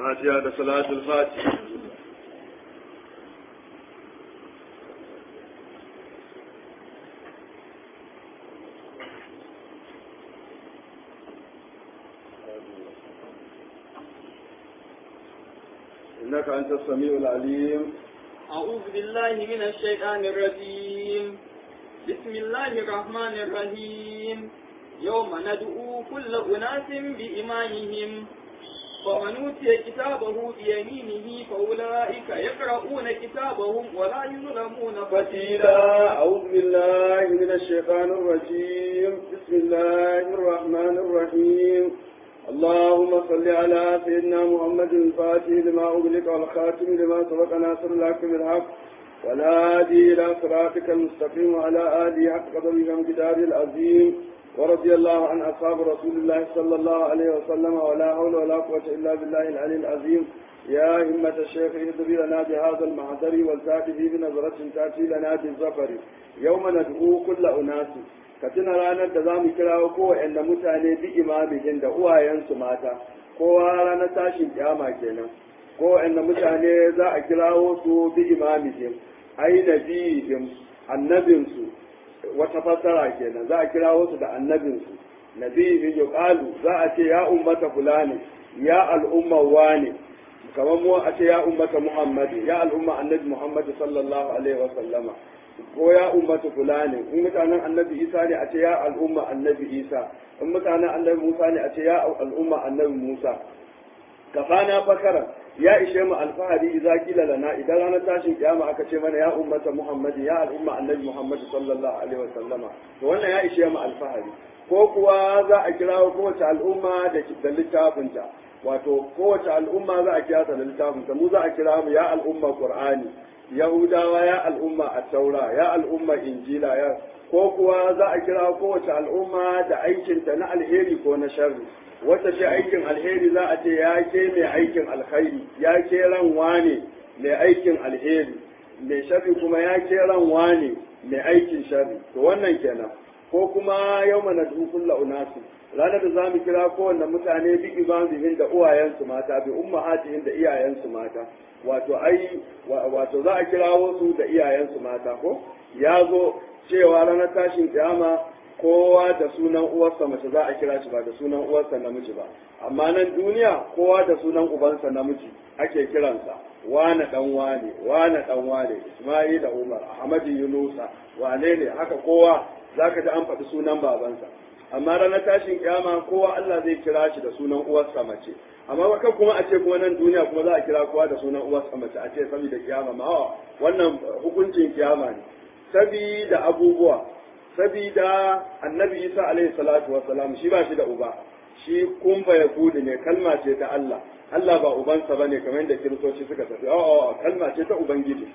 fatiha da salatul fatiha إنك أنت السميع العليم أعوذ بالله من الشيطان الرجيم بسم الله الرحمن الرحيم يوم ندعو كل أناس بإمامهم فمن أوتي كتابه بيمينه فأولئك يقرؤون كتابهم ولا يظلمون فتيلا فتيلا أعوذ بالله من الشيطان الرجيم بسم الله الرحمن الرحيم اللهم صل على سيدنا محمد الفاتح لما أغلق والخاتم لما سبق ناصر الحق بالحق والهادي إلى صراطك المستقيم وعلى آله حق قدره ومقداره العظيم ورضي الله عن أصحاب رسول الله صلى الله عليه وسلم ولا حول ولا قوة إلا بالله العلي العظيم يا همة الشيخ اهدري لنا بهذا المحضر والتاتي بنظرة تأتي لنا بالظفر يوم ندعو كل أناس كتنا رانا تزام كراو كو إن متاني بإمامهم da uwayensu mata kowa ranar tashin kiyama kenan ko inda mutane za a kirawo su bi imamihim ai nabihim annabinsu wata fassara kenan za a kirawo su da annabinsu nabihim yuqalu za a ce ya ummata fulani ya al'umma wani kamar mu a ce ya ummata muhammadi ya al'umma annabi muhammadi sallallahu alaihi wa sallama ko ya ummata fulani in mutanen annabi isa ne a ce ya al'umma annabi isa in mutanen annabi musa ne a ce ya al'umma annabi musa kafana fakara ya ishe mu alfahari idza kila lana idan ranar tashin kiyama aka ce mana ya ummata muhammadi ya al'umma annabi muhammad sallallahu alaihi wa sallama to wannan ya ishe mu alfahari ko kuwa za a kira kowace al'umma da da littafinta wato kowace al'umma za a kira ta da littafinta mu za a kira mu ya al'umma qur'ani yahudawa ya al'umma at-taura ya al'umma injila ya ko kuwa za a kira kowace al'umma da aikinta na alheri ko na sharri wata ce aikin alheri za a ce ya ke mai aikin alkhairi ya ke ran wane mai aikin alheri mai sharri kuma ya ke ran wane mai aikin sharri to wannan kenan ko kuma yau mana kulla unasu ranar da za mu kira kowanne mutane bi imamihin da uwayensu mata bi ummahatihim da iyayensu mata wato ai wato za a kirawo su da iyayensu mata ko ya zo cewa ranar tashin kiyama kowa da sunan uwarsa mace za a kira shi ba da sunan uwarsa namiji ba amma nan duniya kowa da sunan ubansa namiji ake kiransa wane dan wane wane dan wane isma'ila umar ahmadu yunusa wane ne haka kowa zaka ji an faɗi sunan babansa amma ranar tashin kiyama kowa Allah zai kira shi da sunan uwarsa mace amma baka kuma a ce kuma nan duniya kuma za a kira kowa da sunan uwarsa mace a ce saboda kiyama ma wannan hukuncin kiyama ne sabida abubuwa sabida annabi isa alaihi salatu wassalam shi ba shi da uba shi kun ya kudi ne kalma ce ta Allah Allah ba ubansa bane kamar yadda kiristoci suka tafi a'a kalma ce ta ubangiji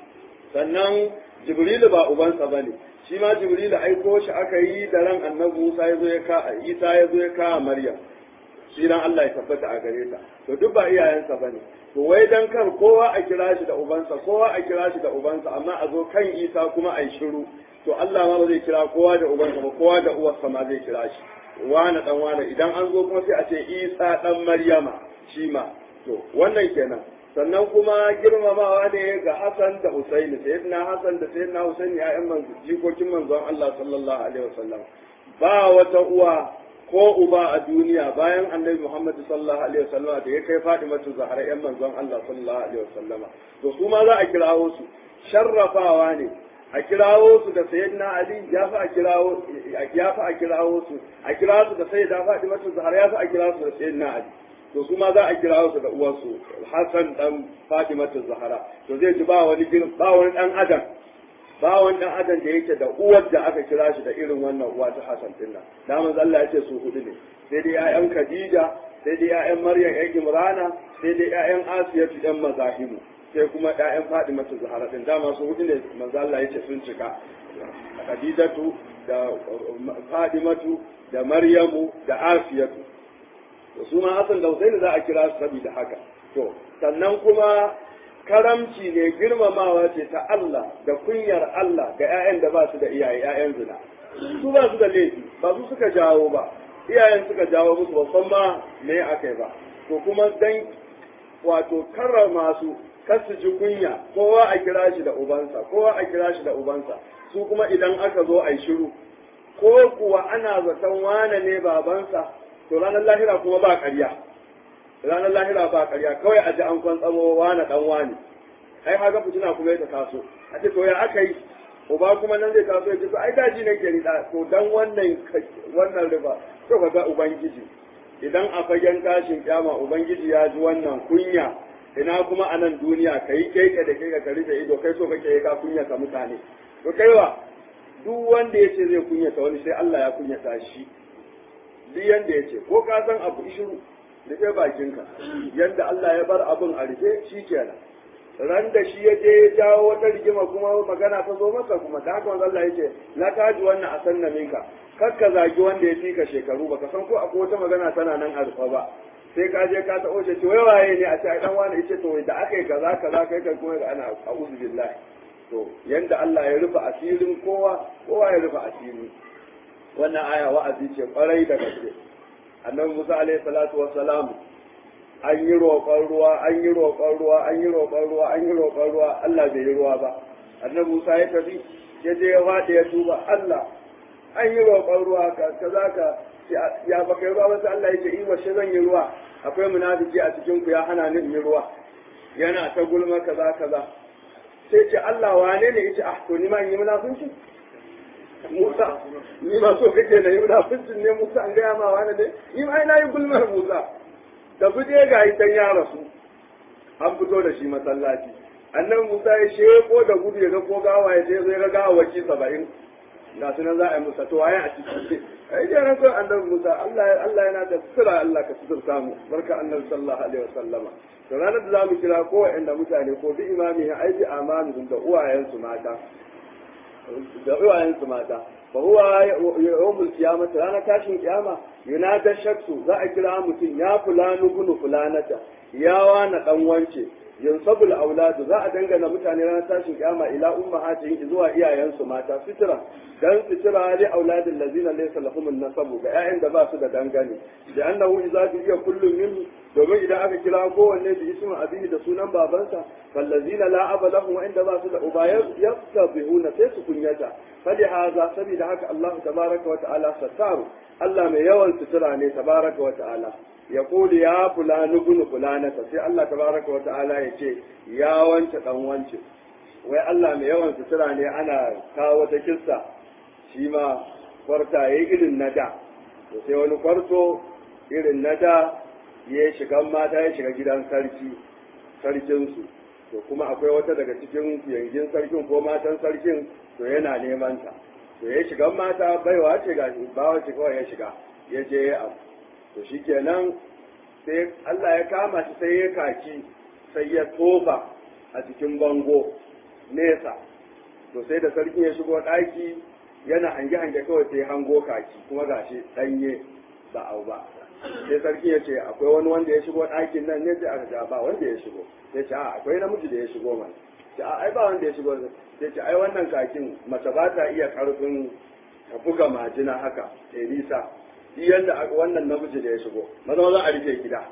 sannan jibrilu ba ubansa bane shi ma jibrilu aiko shi aka yi da ran annabi Musa ya zo ya ka Isa ya zo ya ka Maryam shi dan Allah ya tabbata a gare ta to duk ba iyayensa bane to wai dan kar kowa a kira shi da ubansa kowa a kira shi da ubansa amma a zo kan Isa kuma a yi shiru to Allah ma ba zai kira kowa da ubansa ba kowa da uwarsa ma zai kira shi wani dan wani idan an zo kuma sai a ce Isa dan Maryama shi ma to wannan kenan sannan kuma girmamawa ne ga Hassan da Husaini sayyidina Hassan da sayyidina Husaini ya'yan manzo jikokin manzon Allah sallallahu alaihi wasallam ba wata uwa ko uba a duniya bayan annabi Muhammad sallallahu alaihi wasallama da ya kai Fatimatu Zahra yan manzon Allah sallallahu alaihi wasallama to su ma za a kirawo su sharrafawa ne a kirawo su da sayyidina Ali ya fi a kirawo ya fi a kirawo su a kirawo su da sayyida Fatimatu Zahra ya fi a kirawo su da sayyidina Ali to su ma za a kirawo su da uwarsu Hassan dan Fatimatu Zahra to zai ji ba wani ba wani dan adam ba wani dan adam da yake da uwar da aka kira shi da irin wannan uwa ta Hassan din nan da manzo Allah ya ce su hudu ne sai dai ƴaƴan Khadija sai dai ƴaƴan Maryam ƴan Imrana sai dai ƴaƴan Asiyatu ƴan Mazahimu sai kuma ƴaƴan Fatimatu Zahra din dama su hudu ne manzo Allah ya ce sun cika Khadijatu da Fatimatu da Maryamu da Asiyatu to su ma Hassan da Husaini za a kira su saboda haka to sannan kuma karamci ne girmamawa ce ta Allah da kunyar Allah ga 'ya'yan da ba su da iyaye 'ya'yan zina su ba su da laifi ba su suka jawo ba iyayen suka jawo musu ba san ma me aka yi ba to kuma dan wato karrama su kar su ji kunya kowa a kira shi da ubansa kowa a kira shi da ubansa su kuma idan aka zo a yi shiru ko kuwa ana zaton wane ne babansa to ranar lahira kuma ba ƙarya ranar lahira ba ƙarya kawai a ji an kwantsamo wane dan wane ai haka fitina kuma ya taso a ce to ya aka yi uba kuma nan zai taso ya ce to ai daji ne ke ni da to dan wannan wannan riba to ka ga ubangiji idan a fagen tashin kyama ubangiji ya ji wannan kunya ina kuma a nan duniya ka yi keke da keke ka rufe ido kai so kake ka kunya ka mutane to kaiwa duk wanda ya ce zai kunyata wani sai Allah ya kunyata shi duk yanda ya ce ko ka san abu shiru rufe bakinka yanda Allah ya bar abin a rufe shi kenan ran da shi ya je ya jawo wata rigima kuma magana ta zo masa kuma da haka wanda Allah ya ce na kaji wannan a sanna minka kar ka zagi wanda ya fika shekaru baka san ko akwai wata magana tana nan a rufa ba sai ka je ka taɓo ce wai waye ne a ce ai dan wani yace to da aka yi kaza kaza kai kai kuma ana a'udhu billahi to yanda Allah ya rufe asirin kowa kowa ya rufe asiri wannan aya wa'azi ce kwarai da gaske annabi Musa alaihi salatu wassalam an yi roƙon ruwa an yi roƙon ruwa an yi roƙon ruwa an yi roƙon ruwa Allah bai yi ruwa ba annabi Musa ya tafi ya je ya faɗi ya tuba Allah an yi roƙon ruwa ka kaza ka ya baka yi ruwa ba sai Allah ya ce in washe zan yi ruwa akwai munafiki a cikin ku ya hana ni in yi ruwa yana ta gulma kaza kaza sai ce Allah wane ne yace ah to ni ma in yi munafinci Musa ni ma so kake na yi munafincin ne Musa an gaya ma wane ne ni ma ina yi gulmar Musa da fuje ga dan ya rasu an fito da shi masallaci annan Musa ya sheko da gudu ya ga ko gawa ya je zai ga gawaki saba'in ga su nan za a yi musa to waye a ciki ai je ran son annabi Musa Allah Allah yana da sura Allah ka sutur samu barka annabi sallallahu alaihi wasallama to ranar da zamu kira ko wanda mutane ko bi imami ya aiki amanu da uwayensu mata da uwayensu mata fa huwa yawmul qiyamah ranar tashin kiyama yunada shaksu za a kira mutum ya fulanu gunu fulanata ya wana dan wance yansabul auladu za a dangana mutane ranar tashin kiyama ila ummahatihim zuwa iyayensu mata fitira dan fitira li auladil ladina laysa lahum nasabu ga ƴaƴan da ba su da dangane da annahu idza biya kullum min domin idan aka kira kowanne da ismin abihi da sunan babansa fallazina la aba lahum wa inda ba su da uba yastabihuna sai su kunyata fali haza saboda haka Allah tabaraka wa ta'ala sattaru Allah mai yawan sutura ne tabaraka wa ta'ala ya kuli ya fulani bunu fulanata sai Allah tabaraka wa ta'ala ya ce ya wance dan wance wai Allah mai yawan sutura ne ana kawo wata kissa shi ma kwarta yayi irin na da to sai wani kwarto irin na da ya shiga mata ya shiga gidan sarki sarkinsu to kuma akwai wata daga cikin yangin sarkin ko matan sarkin to yana neman ta to ya shiga mata baiwa ce ga bawa ce kawai ya shiga ya je ya abu to shikenan sai Allah ya kama shi sai ya kaki sai ya tofa a cikin bango nesa to sai da sarkin ya shigo ɗaki yana hange-hange kawai sai hango kaki kuma gashi ɗanye ba au ba sai sarki ya ce akwai wani wanda ya shigo ɗakin nan ne sai aka ce ba wanda ya shigo sai ce a akwai namiji da ya shigo mana ce a ai ba wanda ya shigo sai ce ai wannan kakin mace ba ta iya karfin ta buga majina haka sai nisa shi yanda wannan namiji da ya shigo maza maza a rufe gida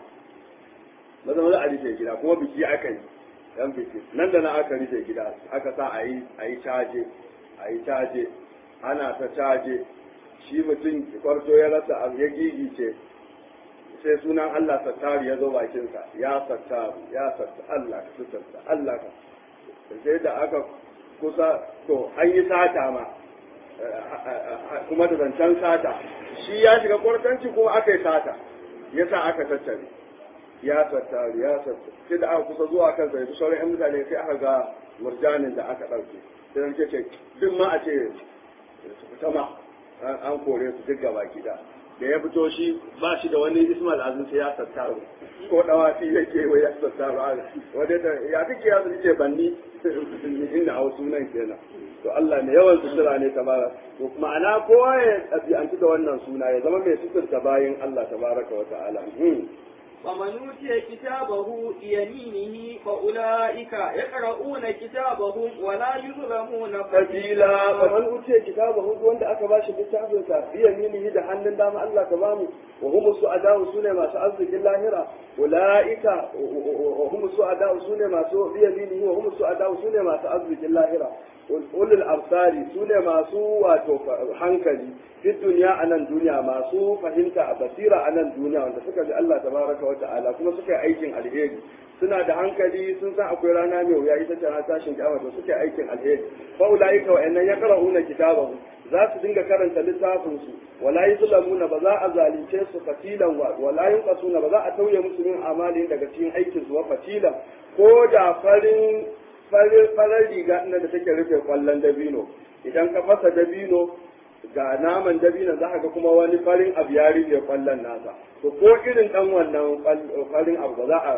maza maza a rufe gida kuma biki aka yi dan biki nan da na aka rufe gida aka sa a yi a yi caje a yi caje ana ta caje shi mutum kwarto ya rasa abu ya gigice sai sunan Allah sattaru ya zo bakinsa ya sattaru ya sattaru Allah ka sutarta Allah ka sai da aka kusa to an yi sata ma kuma da zancen sata shi ya shiga kwartanci kuma aka yi sata ya sa aka tattare ya sattaru ya sattaru sai da aka kusa zuwa kansa ya fi sauran 'yan mutane sai aka ga murjanin da aka ɗauke sai nan ce duk ma a ce su fita ma an kore su duk gaba gida da ya fito shi ba shi da wani ismail azin sai ya tattaru ko dawafi yake wai ya tattaru wanda da ya kike ya ce banni inda a wasu nan kenan to Allah ne yawan sutura ne tabara to ma'ana kowa ya ɗabi'antu da wannan suna ya zama mai suturta bayin Allah tabaraka wa ta'ala فمن أوتي كتابه بيمينه فأولئك يقرؤون كتابهم ولا يظلمون kabila faman utiya kitabahu duk wanda aka bashi littafin sa bi yaminihi da hannun dama Allah ka bamu wa hum su'adahu sune masu arzikin lahira ulaika wa hum su'adahu sune masu bi yaminihi wa hum su'adahu sune masu arzikin lahira ulul absari sune masu wato hankali fi duniya a nan duniya masu fahimta a basira a nan duniya wanda suka bi Allah tabaraka wa ta'ala kuma suka yi aikin alheri suna da hankali sun san akwai rana mai wuya ita ce na tashin kiyama to suke aikin alheri fa ulaika wa innan yaqra'una kitabahu za su dinga karanta littafin su wala yuzlamuna ba za a zalunce su fatilan wa wala yunqasuna ba za a tauye musu min amalin daga cikin aikin su wa fatilan ko da farin farar riga ina da take rufe kwallon dabino idan ka fasa dabino ga naman dabino za ka ga kuma wani farin abu ya rufe kwallon nasa to ko irin dan wannan farin abu ba za a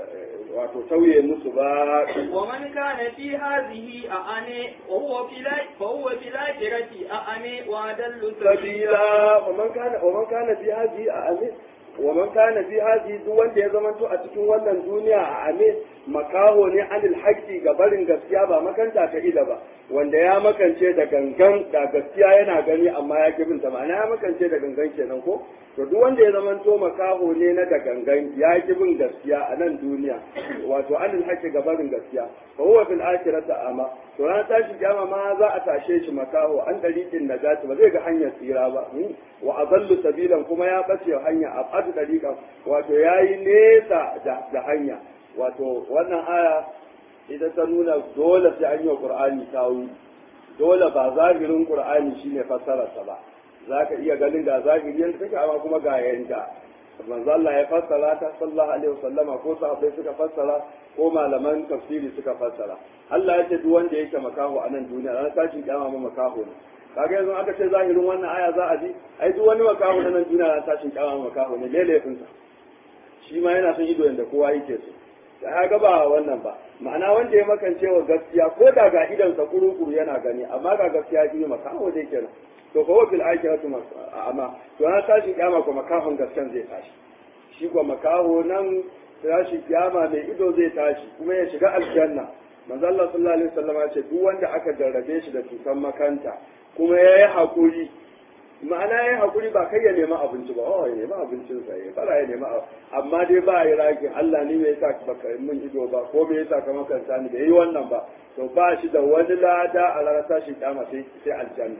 wato tauye musu ba ومن كان في هذه أعني وهو في لا فهو في الآخرة أعني وأدل سبيلا sabila wa man kana wa man kana fi hadhihi a amin wa man kana fi hadhihi duk wanda ya zamanto a cikin wannan duniya a amin makaho ne anil haqqi ga barin gaskiya ba makanta ta ila ba wanda ya makance da gangan da gaskiya yana gani amma ya kibin ta ma'ana ya makance da gangan kenan ko to duk wanda ya zamanto makaho ne na da gangan ya kibin gaskiya a nan duniya wato anil haqqi ga barin gaskiya fa huwa fil akhirati ama to ran tashi kiyama ma za a tashe shi makaho an dariqin najati ba zai ga hanyar tsira ba wa adallu sabilan kuma ya bace hanya a fadu dariqan wato yayi nesa da, da hanya wato wannan aya ita ta nuna dole sai an yi wa qur'ani tawi dole ba zahirin qur'ani shine fassararsa ba zaka iya ganin ga zahiri yanda take amma kuma ga yanda manzo Allah ya fassara ta sallallahu alaihi wasallama ko sahabbai suka fassara ko malaman tafsiri suka fassara Allah ya ce duk wanda yake makaho a nan duniya ran tashin kiyama ma makaho ne kaga yanzu aka ce zahirin wannan aya za a ji ai duk wani makaho na nan duniya ran tashin kiyama ma makaho ne lelefin sa shi ma yana son ido yanda kowa yake so ya ga ba wannan ba ma'ana wanda ya makance wa gaskiya ko da ga idan sa kuru-kuru yana gani amma ga gaskiya shi makaho dai kenan to fa fil akhirati amma to na tashi kiyama ko makahon gaskan zai tashi shi ko makaho nan tashi kiyama mai ido zai tashi kuma ya shiga aljanna manzo Allah sallallahu alaihi wasallam ya ce duk wanda aka jarrabe shi da cutar makanta kuma ya yi hakuri ma'ana ya yi hakuri ba kai ya nemi abinci ba oh ya nemi abincin sa ya fara ya nemi amma dai ba ya rage Allah ne me yasa baka mun ido ba ko me yasa ka makanta ni bai yi wannan ba to ba shi da wani lada a ranar tashi kiyama sai sai aljanna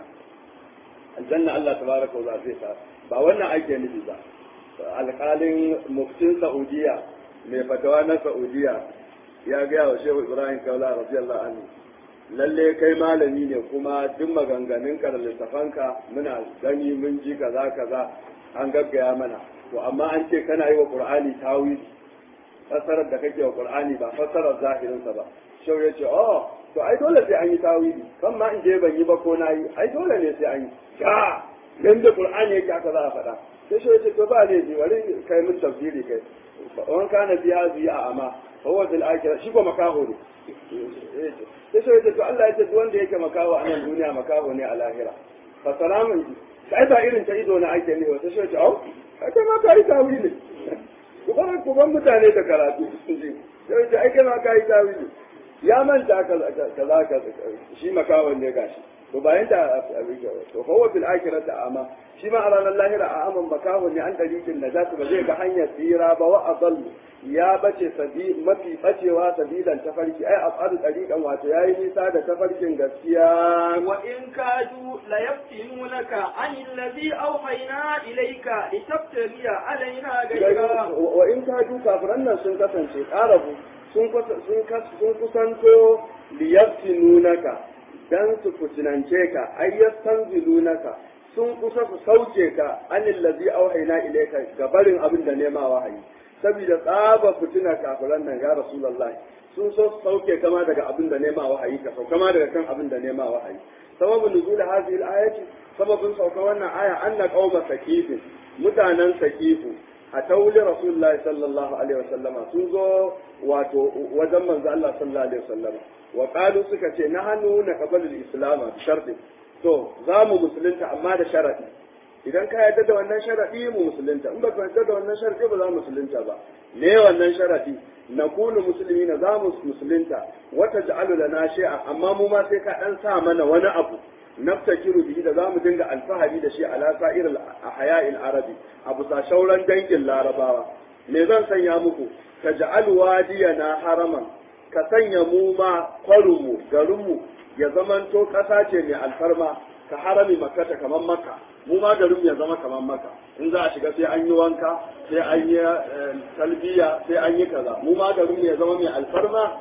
aljanna Allah tabaraka wa zai sa ba wannan ake nufi ba alƙalin muftin Saudiya mai fatawa na Saudiya ya gaya wa Shehu Ibrahim Kaula radiyallahu anhu lalle kai malami ne kuma duk maganganun ka da littafanka muna gani mun ji kaza kaza an gaggaya mana to amma an ce kana yi wa Qur'ani tawili fassarar da kake wa Qur'ani ba fassarar zahirinsa ba Shehu ya ce oh to ai dole sai an yi tawili kan ma in je ban yi ba ko na yi ai dole ne sai an yi ka yanda qur'ani yake aka za a faɗa sai shi yace to ba ne ji bari kai mun tafsiri kai wan kana fi hadhihi a'ama fa huwa fil akhirah shi ko makaho ne sai shi yace to Allah yace duk wanda yake makaho a nan duniya makaho ne a lahira fa salamun ji kai ba irin ta ido na ake ne sai shi yace au kai ma kai tawili ku ban ku ban mutane da karatu sai yace ai kai ma kai tawili ya manta kaza kaza shi makawan ne gashi to bayan da to huwa fil akhirati ama shi ma a ranar lahira a aman makawan ne an dalikin da zasu ba zai ga hanyar tsira ba wa adall ya bace sabi mafi bacewa sabilan tafarki ai afadu dariqan wato yayi nisa da tafarkin gaskiya wa in kadu la yaftinunaka an alladhi awhayna ilayka litaftariya alaina ghayra wa in kadu kafiran nan sun kasance karabu sun kusanto liyaftinunaka dan su fitinance ka ayyastanzilunaka sun kusa su sauke ka anil ladzi auhayna ilayka ga barin abin da nema wahayi saboda tsaba fitina kafiran nan ya rasulullah sun so su sauke kama daga abin da nema wahayi ka sauka ma daga kan abin da nema wahayi sababin nuzul hadhihi al-ayati sababin sauka wannan aya anna qauma sakifin mutanen sakifu a tauli rasulullahi sallallahu alaihi wasallama sun zo wato wajen manzo Allah sallallahu alaihi wasallama wa qalu suka ce na hannu na qabalul islam bi sharti to za mu musulunta amma da sharadi idan ka yarda da wannan sharadi mu musulunta in ba ka yarda da wannan sharadi ba za mu musulunta ba me wannan sharadi na kunu musulmi na za mu musulunta wata ja'alu lana shay'a amma mu ma sai ka dan sa mana wani abu naftakiru bihi da zamu dinga alfahari da shi ala sa'ir al-ahya'il arabi abu sa shauran dangin larabawa me zan sanya muku ka ja'al wadiyana haraman ka sanya mu ma kwarumu garinmu ya zamanto kasa ce mai alfarma ka harami makata kamar maka mu ma garin ya zama kamar maka in za a shiga sai an yi wanka sai an yi talbiya sai an yi kaza mu ma garin ya zama mai alfarma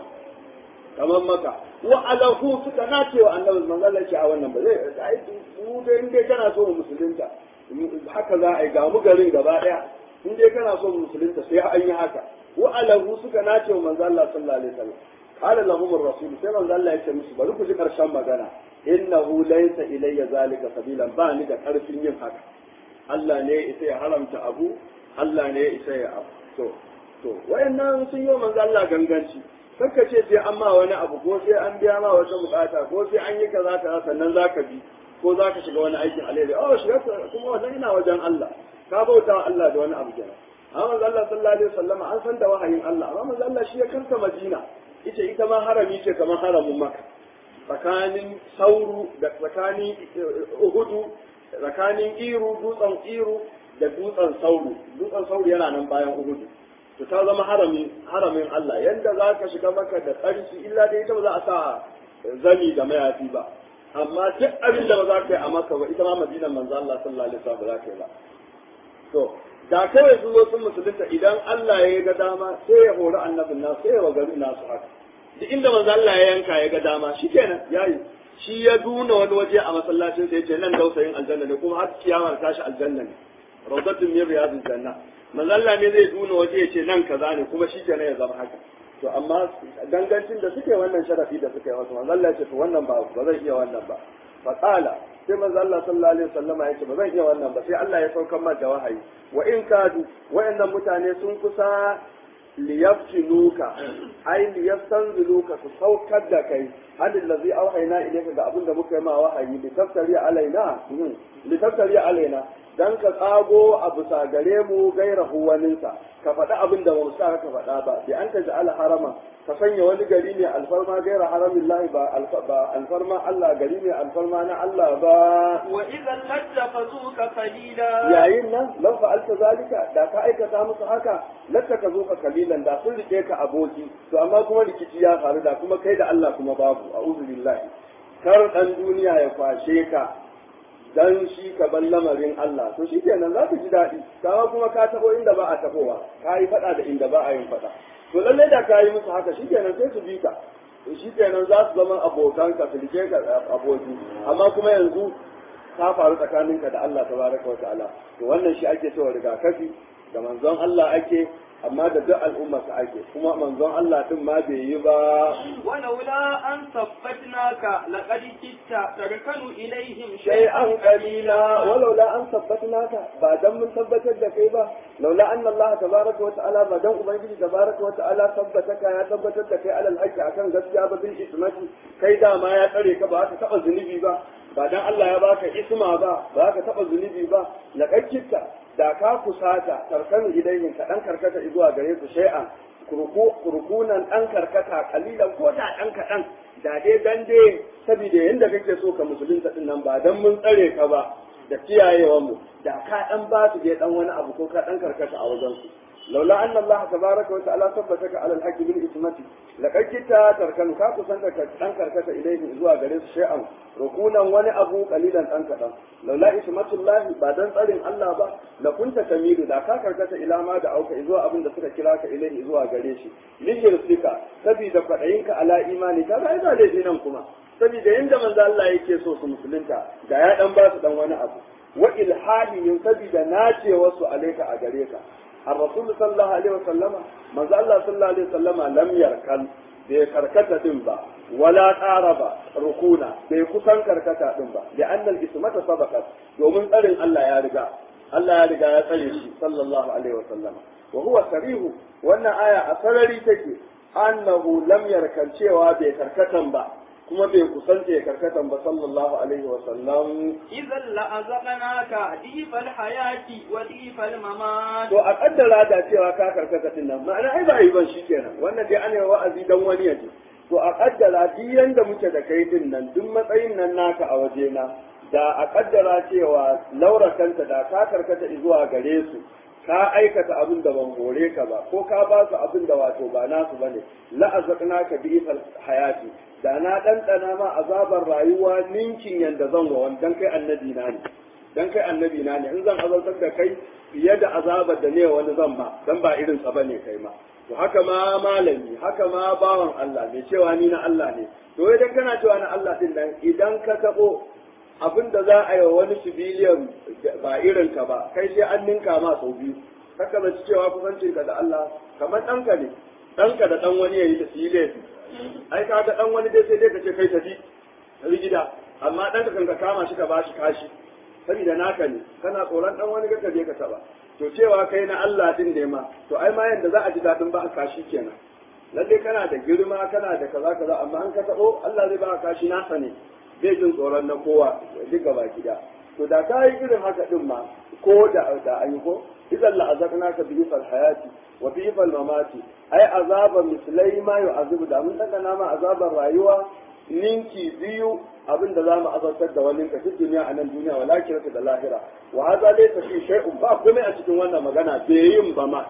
kamar maka wa alahu suka nace wa annabi manzo Allah ce a wannan ba zai ai mu dai in dai kana so mu musulunta haka za a yi ga mu garin gaba daya in dai kana so mu musulunta sai an yi haka wa alahu suka nace wa manzo Allah sallallahu alaihi wasallam qala lahum ar-rasul sai manzo Allah ya ce musu bari ku ji karshen magana innahu laysa ilayya zalika sabilan ba ni da karfin yin haka Allah ne isa ya haramta abu Allah ne isa ya abu to to wayannan sun yi manzo Allah ganganci kakka ce sai an ma wani abu ko sai an biya ma wata bukata ko sai an yi kaza kaza sannan zaka bi ko zaka shiga wani aikin alheri oh shiga kuma wannan ina wajen Allah ka bauta wa Allah da wani abu kenan amma manzo Allah sallallahu alaihi wasallam an san da wahayin Allah amma manzo Allah shi ya karta Madina ita ita ma harami ce kamar haramin Makka tsakanin sauru da tsakanin uhudu tsakanin iru dutsen iru da dutsen sauru dutsen sauru yana nan bayan uhudu to ta zama harami haramin Allah yanda za ka shiga maka da tsarki illa dai ita ba za a sa zani da mayafi ba amma duk abin da ba za ka yi a maka ba ita ma madinan manzo Allah sallallahu alaihi wasallam ba za ka yi ba to da kawai su zo sun musulunta idan Allah ya ga dama sai ya hori annabin nasu sai ya wa garin nasu haka duk inda manzo Allah ya yanka ya ga dama shikenan yayi shi ya duna wani waje a masallacin sai ya ce nan dausayin aljanna ne kuma har kiyama tashi aljanna ne rawdatun min riyadil janna manzo Allah ne zai duna waje ya ce nan kaza ne kuma shikenan ya zama haka to amma dangancin da suke wannan sharafi da suke wasu manzo Allah ya ce to wannan ba ba zai iya wannan ba fa qala sai manzo Allah sallallahu alaihi wasallama ya ce ba zan iya wannan ba sai Allah ya saukar ma da wahayi wa in kadu wayannan mutane sun kusa liyaftinuka ai liyastanziluka su saukar da kai hadin lazi auhayna ilayka ga abin da muka yi ma wahayi li taftari alaina li taftari alaina dan ka tsago a bisa gare mu gairahu waninsa ka faɗi abin da ba sa ka faɗa ba bi an ta ja'ala harama ka sanya wani gari ne alfarma gaira haramin lahi ba alfarma Allah gari ne alfarma na Allah ba wa idan lattafazuka qalila yayin nan lau fa'alta zalika da ka aikata musu haka latta ka zo ka kalilan da sun rike ka aboki to amma kuma rikici ya faru da kuma kai da Allah kuma babu a'udhu billahi kar dan duniya ya kwashe ka dan shi ka ban lamarin Allah to shi kenan za ka ji daɗi kawa kuma ka tabo inda ba a tabowa ka yi faɗa da inda ba a yin faɗa to lallai da ka yi musu haka shi kenan sai su bi ka to shi kenan za su zama abokan ka su rike ka aboki amma kuma yanzu ta faru tsakaninka da Allah tabaraka wa ta'ala to wannan shi ake cewa rigakafi da manzon Allah ake amma da duk al'umma su ake kuma manzon Allah din ma bai yi ba ولولا أن ثبتناك لقد كدت تركن إليهم شيئا قليلا ولولا أن ثبتناك بعد من ثبتت da kai ba laula anna Allah tabaraka wa ta'ala ba dan ubangiji tabaraka wa ta'ala tabbataka ya tabbatar da kai alal haqqi akan gaskiya ba bil ismati kai da ma ya tsare ka ba ka taba zunubi ba ba dan Allah ya baka isma ba ba ka taba zunubi ba laqakkita da ka kusata tarkanu ilayhin ka dan karkata zuwa gare su shay'an kurkunan ɗan karkata kalilan ko da ɗan kaɗan da dai dan dai saboda yadda kake so ka musulunta ɗin nan ba dan mun tsare ka ba da kiyayewan mu da ka ɗan ba su dai ɗan wani abu ko ka ɗan karkata a wajen su laula anna Allah tabaraka wa ta'ala tabbataka ala al-haqqi bil ismati laqad kita tarkanu ka kusanta ka ɗan karkata ilayhi zuwa gare su shay'an rukunan wani abu kalilan ɗan kaɗan laula ismatullahi ba dan tsarin Allah ba la kunta tamilu da ka karkata ila ma da auka zuwa abin da suka kira ka ilaihi zuwa gare shi lihirfika saboda kwaɗayinka ala imani ka ga ina laifi nan kuma saboda yanda manzo Allah yake so su musulunta da ya dan ba su dan wani abu wa ilhahihim saboda nace wasu alaika a gare ka الرسول صلى الله عليه وسلم ما زال الله صلى الله عليه وسلم لم يركن bai karkata din ba wala ƙara ba rukuna bai kusan karkata din ba da annal ismata sabaqat domin tsarin Allah ya riga Allah ya riga ya tsare shi sallallahu alaihi wasallam wa huwa sarihu wannan aya a sarari take annahu lam yarkan cewa bai karkatan ba kuma bai kusanta ya karkatan ba sallallahu alaihi wa sallam إذا لأذقناك ضيف الحياة وضيف الممات to a kaddara da cewa ka karkata din nan ma'ana ai ba yi ban shikenan wannan dai ana wa'azi dan wani yaji to a kaddara duk yanda muke da kai din nan duk matsayin nan naka a waje na da a kaddara cewa laura kanta da ka karkata zuwa gare su ka aikata abin da ban hore ka ba ko ka ba su abin da wato ba nasu bane la azaqnaka bi ifal hayati da na ɗanɗana ma azabar rayuwa ninkin yanda zan wa wani dan kai annabi na ne dan kai annabi na ne in zan azabtar da kai fiye da azabar da ne wani zan ba dan ba irin sa bane kai ma to haka ma malami haka ma bawan Allah mai cewa ni na Allah ne to idan kana cewa na Allah din nan idan ka tabo abin da za a yi wa wani civilian ba irin ka ba kai sai an ninka ma sau biyu haka zaci cewa kusancinka da Allah kamar ɗanka ne ɗanka da ɗan wani ya yi da su yi laifi ai ka ga ɗan wani dai sai dai ka ce kai tafi rigida amma ɗanka kan ka kama shi ka ba shi kashi saboda naka ne kana tsoron ɗan wani ka je ka taɓa to cewa kai na Allah din ne ma to ai ma yanda za a ji daɗin ba kashi kenan lalle kana da girma kana da kaza kaza amma an ka taɓo Allah zai ba kashi nasa ne bai jin tsoron na kowa duk gaba gida to da ka yi irin haka din ma ko da da ayi ko idan la azaqnaka bi fal hayati wa bi fal mamati ai azaba mislai ma yu'azibu da mun daga nama azabar rayuwa ninki biyu abin da zamu azabtar da wani ka cikin duniya a nan duniya wala kirata da lahira wa hadha laysa fi shay'un ba komai a cikin wannan magana bai yin ba ma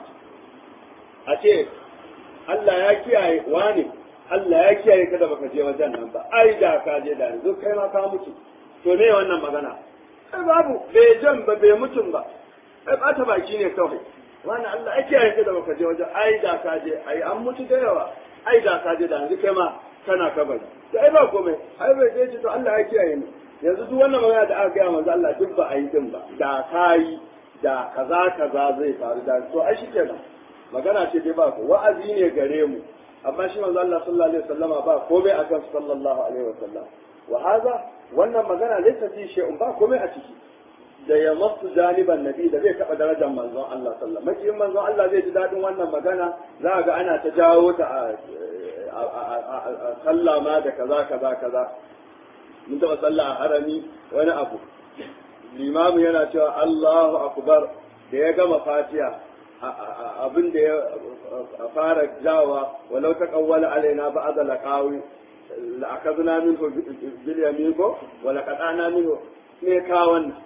a ce Allah ya kiyaye wani Allah ya kiyaye ka da baka je wajen nan ba ai da ka je da yanzu kai ma ka mutu to me wannan magana ai babu bai jan ba bai mutum ba ai bata baki ne kawai wannan Allah ya kiyaye ka da baka je wajen ai da ka je ai an mutu da yawa ai da ka je da yanzu kai ma kana kabari to ai ba komai ai bai je ce to Allah ya kiyaye ni yanzu duk wannan magana da aka gaya manzo Allah duk ba a yi din ba da kai da kaza kaza zai faru da to ai shi kenan magana ce dai ba ku wa'azi ne gare mu amma shi manzo Allah sallallahu alaihi wasallama ba komai akan sallallahu alaihi wasallam wa haza wannan magana laysa fi shay'un ba komai a ciki da ya masu janiban nabi da zai taba darajar manzon Allah sallallahu alaihi wasallam manzon Allah zai ji dadin wannan magana za ga ana ta jawo ta a sallah ma da kaza kaza kaza mun taba sallah a harami wani abu limamu yana cewa Allahu akbar da ya gama fatiha abin da ya fara jawa walau ta kawwala alaina ba aza laqawi la akazna minhu bil yamin ko wala qatana minhu ne ka wannan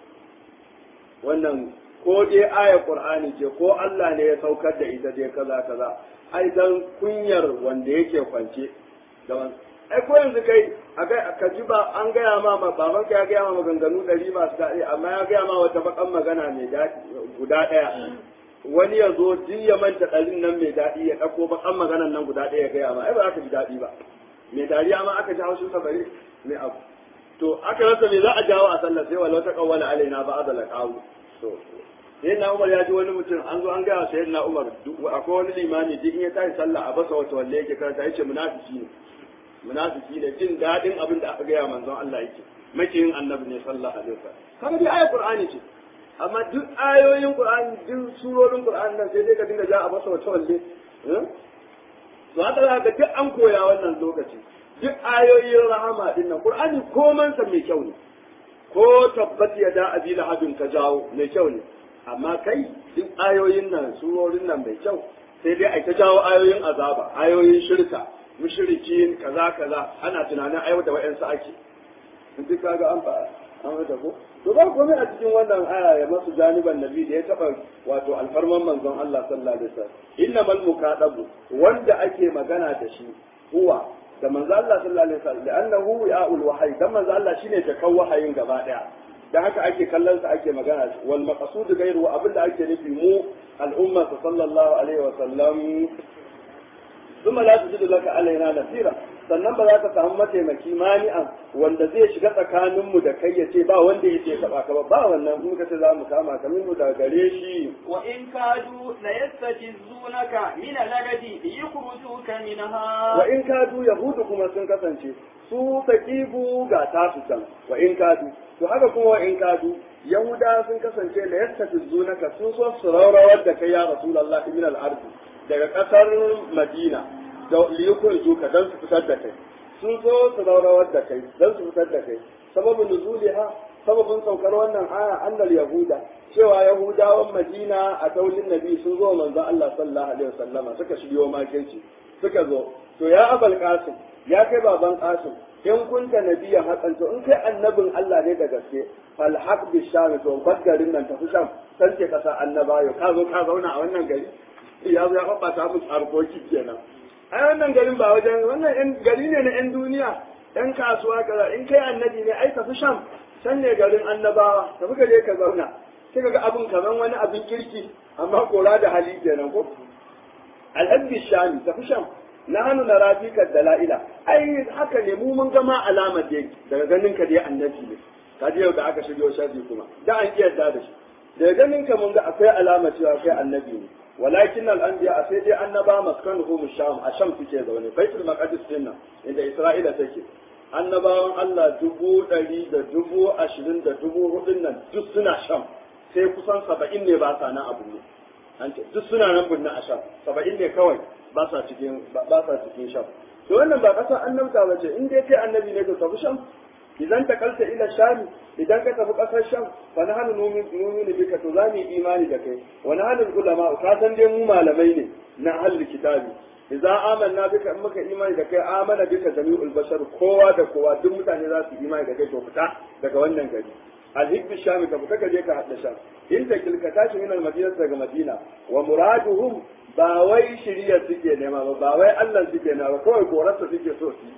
wannan ko dai aya qur'ani ce ko Allah ne ya saukar da ita dai kaza kaza ai dan kunyar wanda yake kwance da wannan ai ko yanzu kai ka ji ba an gaya ma baban ka ya gaya ma maganganu ɗari masu daɗi amma ya gaya ma wata bakan magana mai daɗi guda ɗaya wani ya zo duk ya manta ɗarin nan mai daɗi ya ɗauko bakan maganan nan guda ɗaya ya gaya ma ai ba za ka ji daɗi ba mai dariya ma aka ji haushin sa bari mai abu to aka rasa me za a jawo a sallah sai walau ta kawwala alaina ba azala qawu to sai na Umar ya ji wani mutum an zo an gaya sai na Umar akwai wani limami duk in ya tashi sallah a basa wata walle yake karanta yace munafiki ne munafiki ne jin daɗin abin da aka gaya manzon Allah yake makiyin annabi ne sallallahu alaihi wasallam kaga dai ayat qur'ani ce amma duk ayoyin qur'ani duk surorin qur'ani nan sai dai ka dinga ja a masa wata walle to haka za ka duk an koya wannan lokaci duk ayoyin rahama din nan qur'ani koman sa mai kyau ne ko tabbat ya da abi lahabin ka jawo mai kyau ne amma kai duk ayoyin nan surorin nan mai kyau sai dai ai ta jawo ayoyin azaba ayoyin shirka mushrikin kaza kaza ana tunanin aiwata wa'ansu ake duk kaga an fa an wata ko to ba komai a cikin wannan aya ya masu janiban nabi da ya taba wato alfarman manzon Allah sallallahu alaihi wasallam innamal muqadabu wanda ake magana da shi huwa da manzon Allah sallallahu alaihi wasallam da annahu ya'ul wahyi dan manzon Allah shine jakan wahayin gaba daya da haka ake kallon sa ake magana wal maqsud ghayru abinda ake nufi mu al'umma sallallahu alaihi wasallam ثم لا تجد لك علينا نصيرا sannan ba za ka samu mataimaki mani'an wanda zai shiga tsakaninmu da kai ya ce ba wanda ya ce taba ka ba ba wannan in ka ce za mu kama ka minhu daga gare shi wa in kadu la yastajizunaka min al-agadi yukhrijuka minha wa in kadu yahudu kuma sun kasance su taqibu ga tasu can wa in kadu to haka kuma wa in kadu yahuda sun kasance la yastajizunaka sun so su rawrawar da kai ya rasulullahi min al-ardi daga kasar madina da liyukun zuka don su fitar da kai sun so su raurawar da kai don su fitar da kai sababin nuzuliha sababin saukar wannan aya annal yahuda cewa yahudawan madina a taulin nabi sun zo manzon Allah sallallahu alaihi wasallama suka shiryo makirci suka zo to ya abal qasim ya kai baban qasim in kunta nabiyan hakan to in kai annabin Allah ne da gaske fal haq bi sham to garin nan tafi sham san ce kasa annabayo ka zo ka zauna a wannan gari ya zo ya babbata musu harkoki kenan ai wannan garin ba wajen wannan yan gari ne na yan duniya yan kasuwa kaza in kai annabi ne ai tafi sham can ne garin annabawa tafi ka je ka zauna sai ka ga abin kaman wani abin kirki amma kora da hali kenan ko alhabbi shami tafi sham na hannu na rafika dala'ila ai haka ne mu mun gama alamar dai daga ganin ka dai annabi ne ka ji yau da aka shigo shafi kuma da an kiyarda da shi daga ganin ka mun ga akwai alama cewa kai annabi ne walakin al-anbiya a sai dai annaba maskanuhum sham a sham suke zaune baitul maqdis din nan inda isra'ila take annabawan Allah dubu ɗari da dubu ashirin da dubu hudun nan duk suna sham sai kusan saba'in ne ba sa nan abu ne an ce duk suna nan bunna a sham saba'in ne kawai ba sa cikin ba sa cikin sham to wannan ba kasa annabta ba ce in dai kai annabi ne ka tafi sham idan ta kalta ila shami idan ka tafi kasar sham fa na hanu numinu bika to za mu yi imani da kai wa na hanu ulama ka san dai mu malamai ne na ahlul kitabi idan amanna bika in muka imani da kai amana bika jami'ul bashar kowa da kowa duk mutane za su imani da kai to fita daga wannan gari alhibbi shami ka fita ka je ka hadda sham in da kilka tashi min almadina daga madina wa muraduhum ba wai shiriya suke nema ba ba wai Allah suke nema ba kawai korarsa suke so su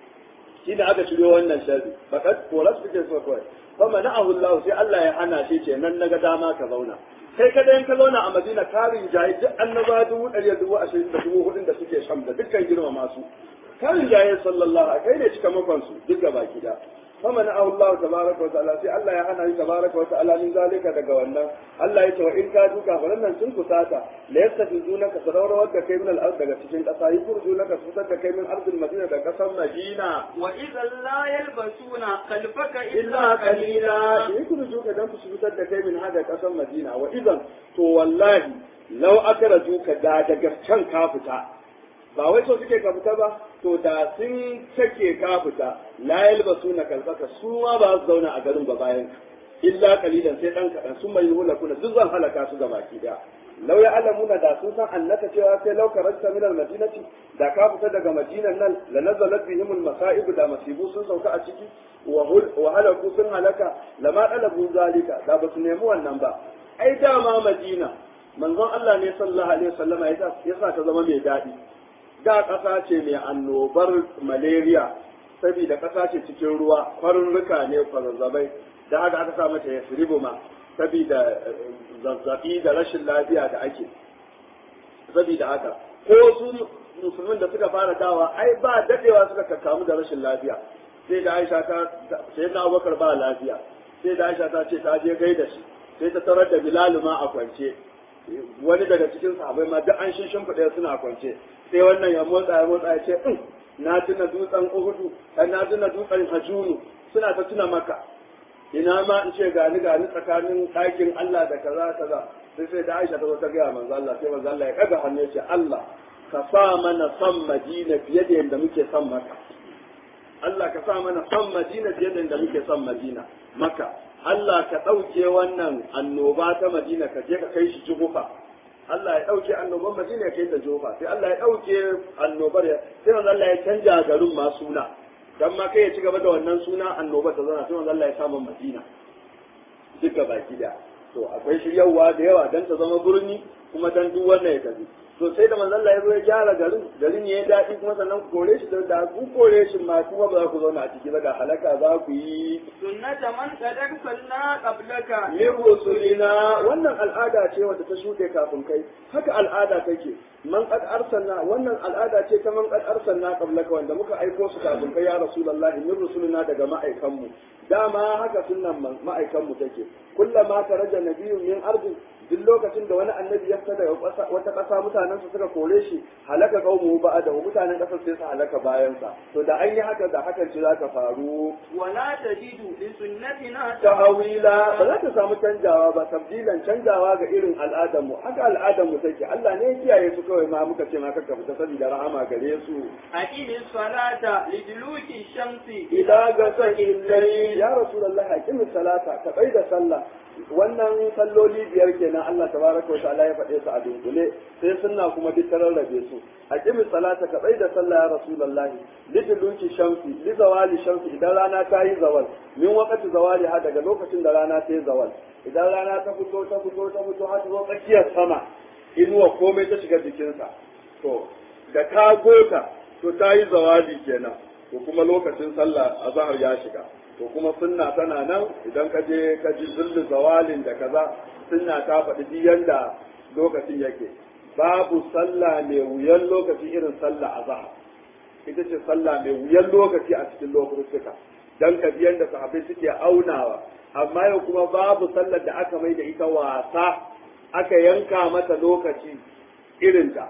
shi da aka shiryo wannan sharri fakat koras suke so kawai fa mana'ahu Allah sai Allah ya hana shi ce nan naga dama ka zauna kai kada in ka zauna a Madina karin jayi duk annaba dubu ɗari dubu ashirin da dubu hudun da suke sham da dukkan girma masu karin jayi sallallahu alaihi kai ne cika makon su duk gaba gida فمنعه الله تبارك وتعالى sai Allah ya hana shi tabaraka wa ta'ala min zalika daga wannan Allah ya ce wa in ka duka farannan sun kusata la yastafizunaka sadarawar da kai min al-ard daga cikin kasa yurjunaka su fitar da kai min ardil madina da kasar madina wa idan la yalbasuna khalfaka illa illa qalila qalila yurjuka dan su fitar da kai min hada kasar madina wa idan to wallahi law akrajuka da daga can ka fita ba wai so suke ka fita ba to da sun sake ka fita la yalbasu na kalbaka su ma ba su zauna a garin ba bayan illa kalilan sai dan kadan sun mai hula kuna duk zan halaka su gaba ki da law ya alamuna da sun san annaka cewa sai law karasta min al madinati da ka fita daga madinan nan la nazalat bihim al masa'ib da masibu sun sauka a ciki wa hul wa halaku sun halaka lama dalabu zalika da ba su nemi wannan ba ai dama madina manzon Allah ne sallallahu alaihi wasallama ya sa ta zama mai daɗi da ƙasa ce mai annobar malaria saboda ƙasa ce cikin ruwa kwarurruka ne kwararrabai da haka aka sa mata ya ma saboda zazzabi da rashin lafiya da ake saboda haka ko su musulmin da suka fara dawa ai ba dadewa suka kakkamu da rashin lafiya sai da Aisha ta sai da Abubakar ba lafiya sai da Aisha ta ce ta je gaida shi sai ta tarar da Bilal ma a kwance wani daga cikin sahabbai ma duk an shin shimfiɗa suna kwance sai wannan ya motsa ya motsa ya ce in na tuna dutsen uhudu na tuna dutsen hajunu suna ta tuna maka ina ma in ce gani gani tsakanin ɗakin Allah da kaza kaza sai sai da Aisha ta zo ta gaya manzo Allah sai manzo Allah ya kaga hannu ya ce Allah ka sa mana son Madina fiye da yadda muke son maka Allah ka sa mana son Madina fiye da yadda muke son Madina maka Allah ka ɗauke wannan annoba ta Madina ka je ka kai shi Juhufa Allah ya ɗauke annoban Madina ya kai ta Juhufa sai Allah ya ɗauke annobar ya sai manzo Allah ya canja garin ma suna dan ma kai ya ci gaba da wannan suna annobar ta zana sai manzo Allah ya samu Madina duka baki da to akwai shiryawa da yawa dan ta zama birni kuma dan duk wannan ya tafi to sai da manzo Allah ya zo ya gyara garin garin ya yi daɗi kuma sannan ku kore shi da ku kore shi ma kuma ba za ku zauna a ciki ba da halaka za ku yi sunnata man qad arsalna qablaka min rusulina wannan al'ada ce wadda ta shuɗe kafin kai haka al'ada take man qad arsalna wannan al'ada ce ta man qad arsalna qablaka wanda muka aiko su kafin kai ya rasulullahi min rusulina daga ma'aikanmu dama haka sunnan ma'aikanmu take kullama taraja nabiyyun min ardin duk lokacin da wani annabi ya fita daga wata ƙasa mutanen su suka kore shi halaka qaumu ba'da mutanen ƙasar sai su halaka bayan sa to da an yi haka da hakan ce za ka faru wala tajidu li sunnatina tahawila ba za ta samu canjawa ba tabdilan canjawa ga irin al'adar mu haka al'adar mu take Allah ne ya kiyaye su kawai ma muka ce ma kakka fita saboda rahama gare su أقم الصلاة لدلوك الشمس idan ga san illai ya rasulullah aqimi salata ka bai da sallah wannan salloli biyar kenan Allah tabaraka wa ta'ala ya faɗe su a dunkule sai sunna kuma duk rarrabe su aqimi salata ka bai da sallah ya rasulullah liduluki shamsi li zawali shamsi idan rana ta yi zawal min waqti zawali ha daga lokacin da rana ta yi zawal idan rana ta fito ta fito ta fito har ta zo tsakiyar sama inuwa komai ta shiga jikinsa to da ka gota to ta yi zawali kenan to kuma lokacin sallah azhar ya shiga to kuma sunna tana nan idan ka je ka ji zullu zawalin da kaza sunna ta faɗi duk yanda lokacin yake babu sallah mai wuyan lokaci irin sallah azhar ita ce sallah mai wuyan lokaci a cikin lokutuka dan ka ji yanda sahabbai suke aunawa amma yau kuma babu sallar da aka mai da ita wasa aka yanka mata lokaci irinta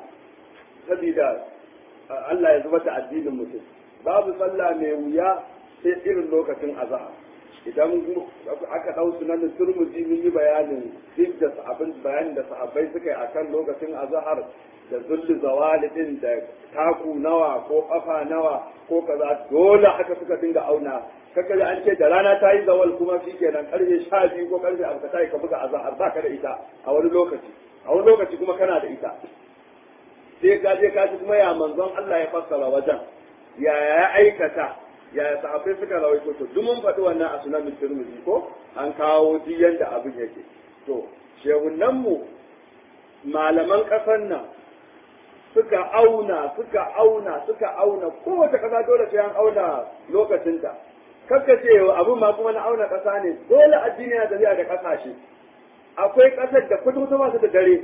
saboda Allah ya zuba ta addinin mutum babu sallah mai wuya sai irin lokacin azhar idan aka dau sunan turmuzi mun yi bayanin duk da abin bayanin da sahabbai suka yi akan lokacin azhar da zulli zawali din da taku nawa ko kafa nawa ko kaza dole haka suka dinga auna kaka da an ce da rana ta yi zawal kuma shikenan karfe sha biyu ko karfe abu ta yi ka buga azhar ba ka da ita a wani lokaci a wani lokaci kuma kana da ita sai ka je ka ji kuma ya manzon Allah ya fassara wajen ya ya aikata ya sahabbai suka rawaito to duk mun faɗi wannan a sunan Tirmidhi ko an kawo duk yanda abin yake to shehunan mu malaman ƙasar nan suka auna suka auna suka auna kowace ƙasa dole sai an auna lokacinta kakka ce abin ma kuma na auna ƙasa ne dole addini na tafiya da ƙasashe akwai ƙasar da kudu ba su da dare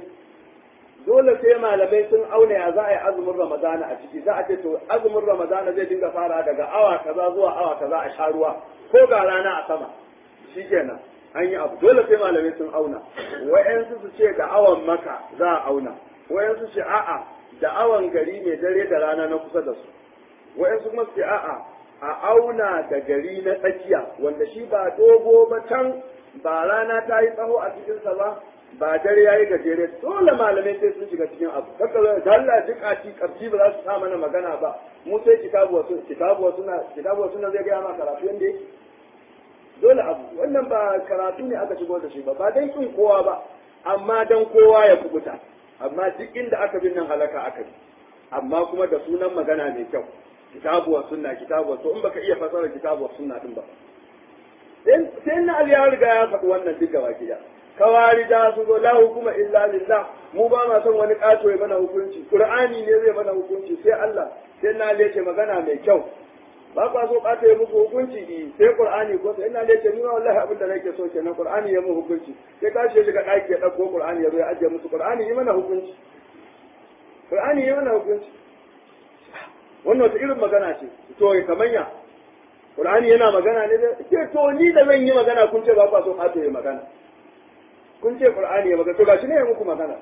dole sai malamai sun auna ya za a yi azumin ramadana a ciki za a ce to azumin ramadana zai dinga fara daga awa kaza zuwa awa kaza a sha ruwa ko ga rana a sama shikenan an yi abu dole sai malamai sun auna wa'yansu su ce da awan maka za a auna wa'yansu ce a'a da awan gari mai dare da rana na kusa da su wa'yansu kuma su ce a'a a auna da gari na tsakiya wanda shi ba dogo ba can ba rana ta yi tsaho a cikinsa ba ba dare yayi gajere dole malamai sai sun shiga cikin abu kaka zai da Allah duk a ci karfi ba za su sa mana magana ba mu sai kitabu wasu kitabu wasu na kitabu wasu na zai ga ma karatu yanda yake dole abu wannan ba karatu ne aka shigo da shi ba ba dan kin kowa ba amma dan kowa ya kubuta amma duk inda aka bin nan halaka aka bi amma kuma da sunan magana mai kyau kitabu wa sunna kitabu wa in baka iya fasara kitabu wa sunna din ba sai na Ali ya riga ya faɗi wannan duk gaba gida kawari da su zo la hukuma illa lillah mu ba ma son wani kato ya mana hukunci qur'ani ne zai mana hukunci sai Allah sai na lece magana mai kyau ba kwa so kato ya muku hukunci i sai qur'ani ko sai na lece ni wallahi abin da nake so kenan qur'ani ya mu hukunci sai ka ce shiga daki ya dauko qur'ani ya zo ya ajiye musu qur'ani yi mana hukunci qur'ani yi mana hukunci wannan wata irin magana ce to kamanya qur'ani yana magana ne da to ni da zan yi magana kun ce ba kwa so kato ya magana kun ce qur'ani ya magana to gashi ne ya muku magana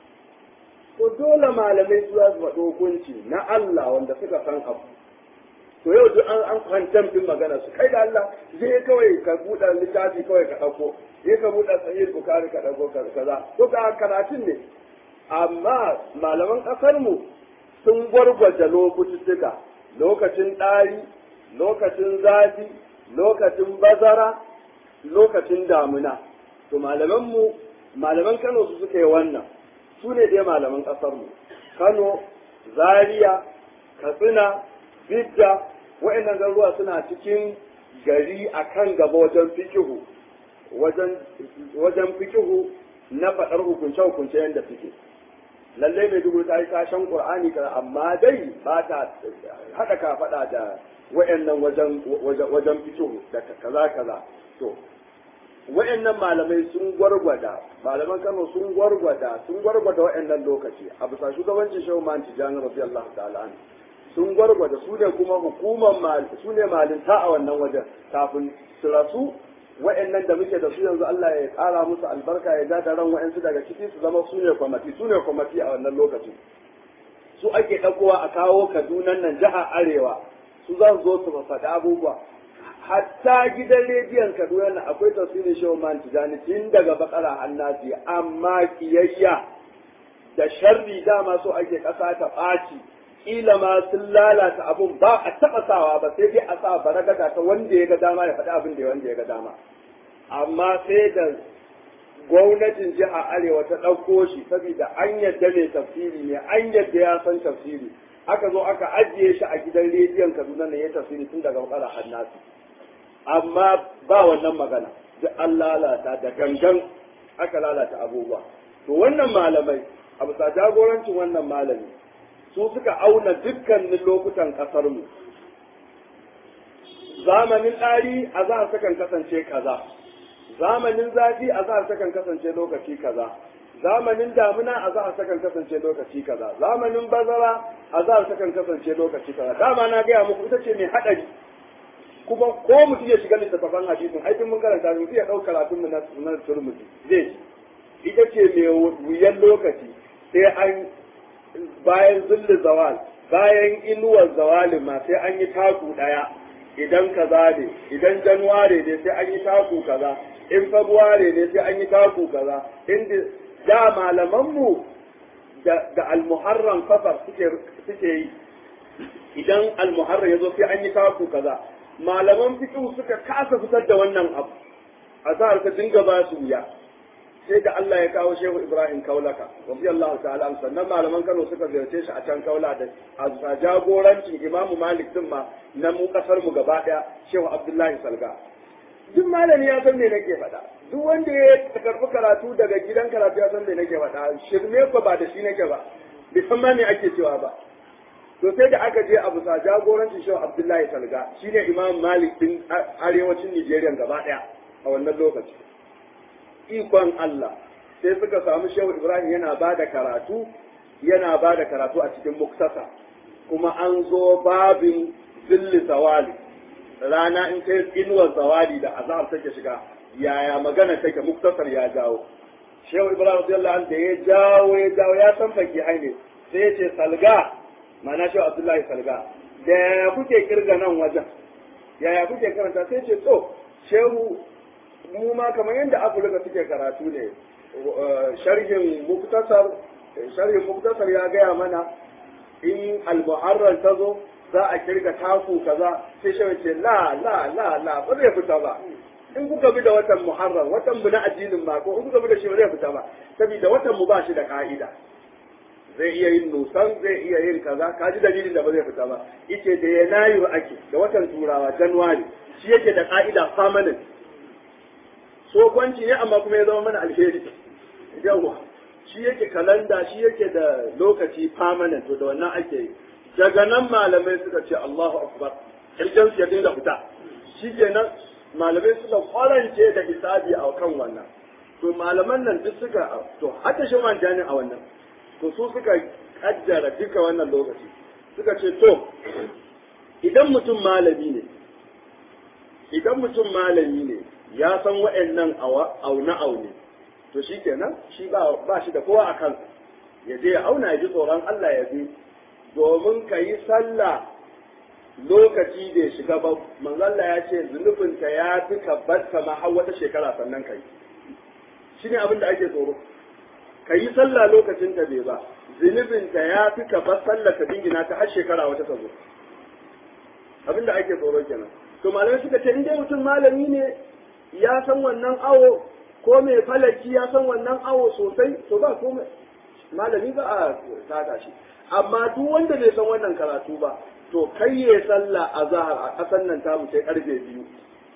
to dole malamai su za su faɗo hukunci na Allah wanda suka san abu to yau duk an an kwantam din magana su kai da Allah je kawai ka buɗe littafi kawai ka ɗauko je ka buɗe sahih bukari ka ɗauko kaza to ka karatun ne amma malaman ƙasar mu sun gwargwaje lokututtuka lokacin ɗari lokacin zafi lokacin bazara lokacin damuna to malamanmu malaman Kano su suka yi wannan su ne dai malaman ƙasarmu Kano Zaria Katsina Bidda wa'annan garuruwa suna cikin gari a kan gaba wajen fikihu wajen wajen fikihu na faɗar hukunce-hukunce yadda suke lallai mai dubu ta yi kashen qur'ani ka amma dai ba ta haɗa ka faɗa da wa'annan wajen wajen fikihu da kaza kaza to wa'annan malamai sun gwargwada malaman Kano sun gwargwada sun gwargwada wa'annan lokaci a bisa shugabancin Shehu Man Tijani radiyallahu ta'ala anhu sun gwargwada su ne kuma hukumar mal su ne malinta a wannan wajen kafin su rasu wa'annan da muke da su yanzu Allah ya kara musu albarka ya ja ran wa'ansu daga ciki su zama su ne kwamati su ne kwamati a wannan lokaci su ake ɗaukowa a kawo Kaduna nan jiha Arewa su za su zo su faɗi abubuwa hatta gidan rediyon Kaduna na akwai tafsirin Shehu Man Tijani tun daga bakara hannasi amma kiyayya da sharri dama so ake ƙasa ta ɓaci kila ma sun lalata abun ba a taɓa sawa ba sai dai a sa baragada ta wanda ya ga dama ya faɗi abin da ya wanda ya ga dama amma sai da gwamnatin jiha arewa ta ɗauko shi saboda an yadda ne tafsiri ne an yadda ya san tafsiri aka zo aka ajiye shi a gidan rediyon kaduna ne ya tafsiri tun daga bakara hannasu amma ba wannan magana duk an lalata da gangan aka lalata abubuwa to wannan malamai a bisa jagorancin wannan malami su suka auna dukkanin lokutan ƙasarmu zamanin ɗari a za a kan kasance kaza zamanin zafi a za a kan kasance lokaci kaza zamanin damina a za a kan kasance lokaci kaza zamanin bazara a za a kan kasance lokaci kaza dama na gaya muku ita ce mai haɗari kuma ko mutum ya shiga littattafan hadisin aikin mun karanta mu ya ɗauka karatun mu na turmuti zai ci ita ce mai wuyan lokaci sai an bayan zulli zawal bayan inuwar zawalin ma sai an yi taku ɗaya idan kaza ne idan januware ne sai an yi taku kaza in fabuware ne sai an yi taku kaza inda da malamanmu da, da almuharram safar suke suke yi idan almuharram ya zo sai an yi taku kaza malaman fiqh suka kasa fitar da wannan abu azhar ka dinga ba su wuya sai da Allah ya kawo Shehu Ibrahim Kaulaka radiyallahu ta'ala an sannan malaman Kano suka ziyarce shi a can Kaula da a jagorancin Imam Malik din ma na mu kasar mu gaba daya Shehu Abdullahi Salga duk malami ya san me nake faɗa duk wanda ya karɓi karatu daga gidan karatu ya san me nake faɗa shirme ko ba da shi nake ba bai san ma me ake cewa ba to sai da aka je a bisa jagorancin Shehu Abdullahi Salga shine Imam Malik din arewacin Nigeria gaba daya a wannan lokaci ikon Allah sai suka samu shehu Ibrahim yana ba da karatu yana ba da karatu a cikin muktasa kuma an zo babin zilli zawali rana in kai inuwar zawali da azhar take shiga yaya magana take muktasar ya jawo shehu Ibrahim radiyallahu anhu da ya jawo ya jawo ya san faki ne sai ya ce salga mana shehu Abdullahi salga da yaya kuke kirga nan wajen yaya kuke karanta sai ce to shehu mu ma kamar yadda afirka suke karatu ne sharhin muktasar sharhin muktasar ya gaya mana in al-muharrar ta zo za a kirga taku kaza sai shi ce la la la la ba zai fita ba in kuka bi da watan muharram watan mu na addinin ma ko in kuka bi da shi ba zai fita ba saboda watan mu ba shi da ka'ida zai iya yin nusan zai iya yin kaza ka ji dalilin da ba zai fita ba yace da yanayi ake da watan turawa januwari shi yake da ka'ida permanent tsofanci ne amma kuma ya zama mana alheri yawa shi yake kalanda shi yake da lokaci permanent to da wannan ake yi daga nan malamai suka ce Allahu akbar kirjan su ya dinga fita shi kenan malamai suka kwarance da hisabi a kan wannan to malaman nan duk suka to hata shi jani a wannan to su suka kaddara duka wannan lokaci suka ce to idan mutum malami ne idan mutum malami ne ya san wa'annan auna aune to shi kenan shi ba shi da kowa a kansa ya je ya auna ya ji tsoron Allah ya bi domin ka yi sallah lokaci bai shiga ba manzalla ya ce zunubinka ya fi ka barka ma har wata shekara sannan ka yi shi ne abin da ake tsoro ka yi sallah lokacin ta bai ba zunubinka ya fi ka bar sallah ka dingina ta har shekara wata ta zo abin da ake tsoro kenan to malamai suka ce in dai mutum malami ne ya san wannan awo ko mai falaki ya san wannan awo sosai to ba ko malami ba a saka shi amma duk wanda bai san wannan karatu ba to kai ya sallah a zahar a ƙasar nan ta sai karfe biyu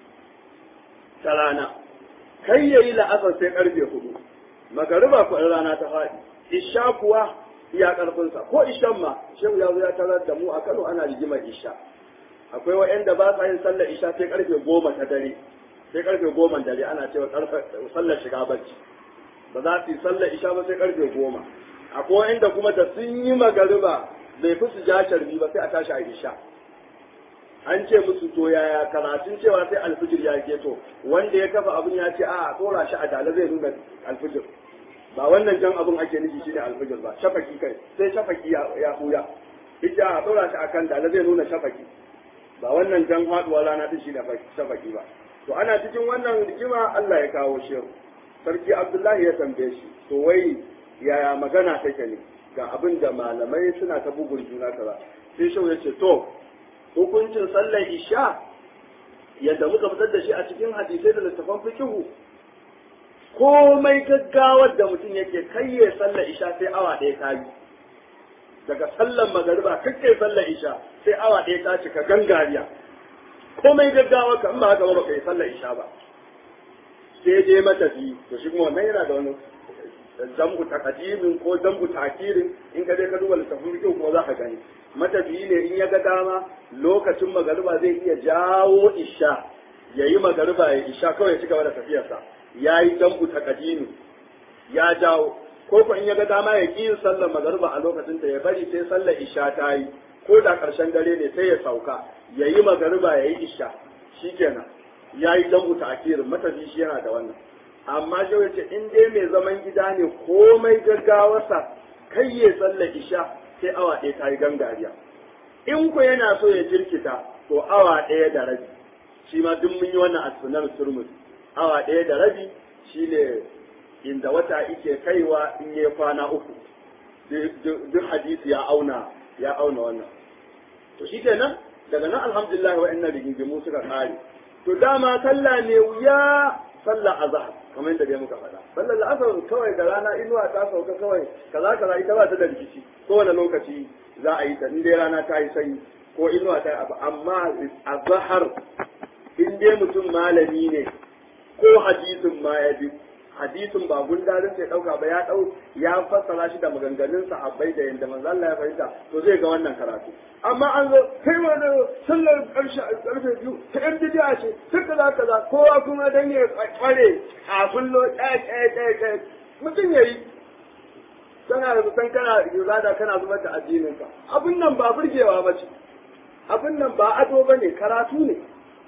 ta rana kai ya yi la'asar sai karfe hudu magariba ko rana ta faɗi isha kuwa iya ƙarfinsa ko ishan ma shehu ya zo ya tarar da mu a Kano ana rigimar isha akwai wa'anda ba sa yin sallar isha sai karfe goma ta dare sai karfe goma dare ana cewa sallar shiga bacci ba za su yi sallar isha ba sai karfe goma akwai inda kuma da sun yi magariba bai fi su ja sharbi ba sai a tashi a isha an ce musu to yaya karatun cewa sai alfijir ya keto wanda ya kafa abin ya ce a tsora shi a dala zai nuna alfijir ba wannan jan abin ake nufi shi ne alfijir ba shafaki kai sai shafaki ya huya ita a tsora shi akan dala zai nuna shafaki ba wannan jan haduwa rana ta shi da shafaki ba to ana cikin wannan rigima Allah ya kawo shi sarki Abdullahi ya tambaye shi to wai yaya magana take ne ga abin da malamai suna ta bugun juna kaza sai shau ya ce to hukuncin sallar isha yadda muka fitar da shi a cikin hadisai da littafan fikihu komai gaggawar da mutum yake kai ya sallar isha sai awa ɗaya ta yi daga sallar magariba kakkai sallar isha sai awa ɗaya ta cika gangariya komai gaggawa ka in ba haka ba baka yi sallar isha ba sai je matafi to shi kuma wannan yana da wani zambu takadimin ko zambu takirin in ka je ka duba littafin fikihu kuma za ka gani matafiyi ne in ya ga dama lokacin magariba zai iya jawo isha ya yi magariba ya isha kawai ya ci gaba da tafiyarsa ya yi dambu ta kadimi ya jawo ko ko in ya ga dama ya ƙi yin sallar magariba a lokacin ta ya bari sai sallar isha ta yi ko da ƙarshen dare ne sai ya sauka ya yi magariba ya yi isha shikenan ya yi dambu ta akirin matafi shi yana da wannan amma shi wace in dai mai zaman gida ne komai gaggawarsa kai ya sallar isha sai awa ɗaya ta yi gangariya in ku yana so ya jirkita to awa ɗaya da rabi shi ma duk mun yi wannan a sunan turmus awa ɗaya da rabi shine inda wata ike kaiwa in yi kwana uku duk hadisi ya auna ya auna wannan to shi kenan daga nan alhamdulillah wa'annan rigingimu suka kare to dama sallah ne wuya sallah azhar kamar yadda dai muka faɗa sallar la'asar kawai da rana inuwa ta sauka kawai kaza kaza ita ba ta da rikici kowane lokaci za a yi ta in dai rana ta yi sanyi ko inuwa ta yi abu amma azhar in dai mutum malami ne ko hadisin ma ya bi hadisin ba gundarin sai dauka ba ya dau ya fassara shi da maganganun sahabbai da yanda manzo Allah ya fahimta to zai ga wannan karatu amma an zo kai ma da sallar karshe karfe biyu ta yan bidiya ce sai kaza kaza kowa kuma dan ya kware a kullo ɗaya ɗaya ɗaya ɗaya mutum yayi kana da san kana ibada kana zubar da addinin ka abin nan ba burgewa ba ce abin nan ba ado bane karatu ne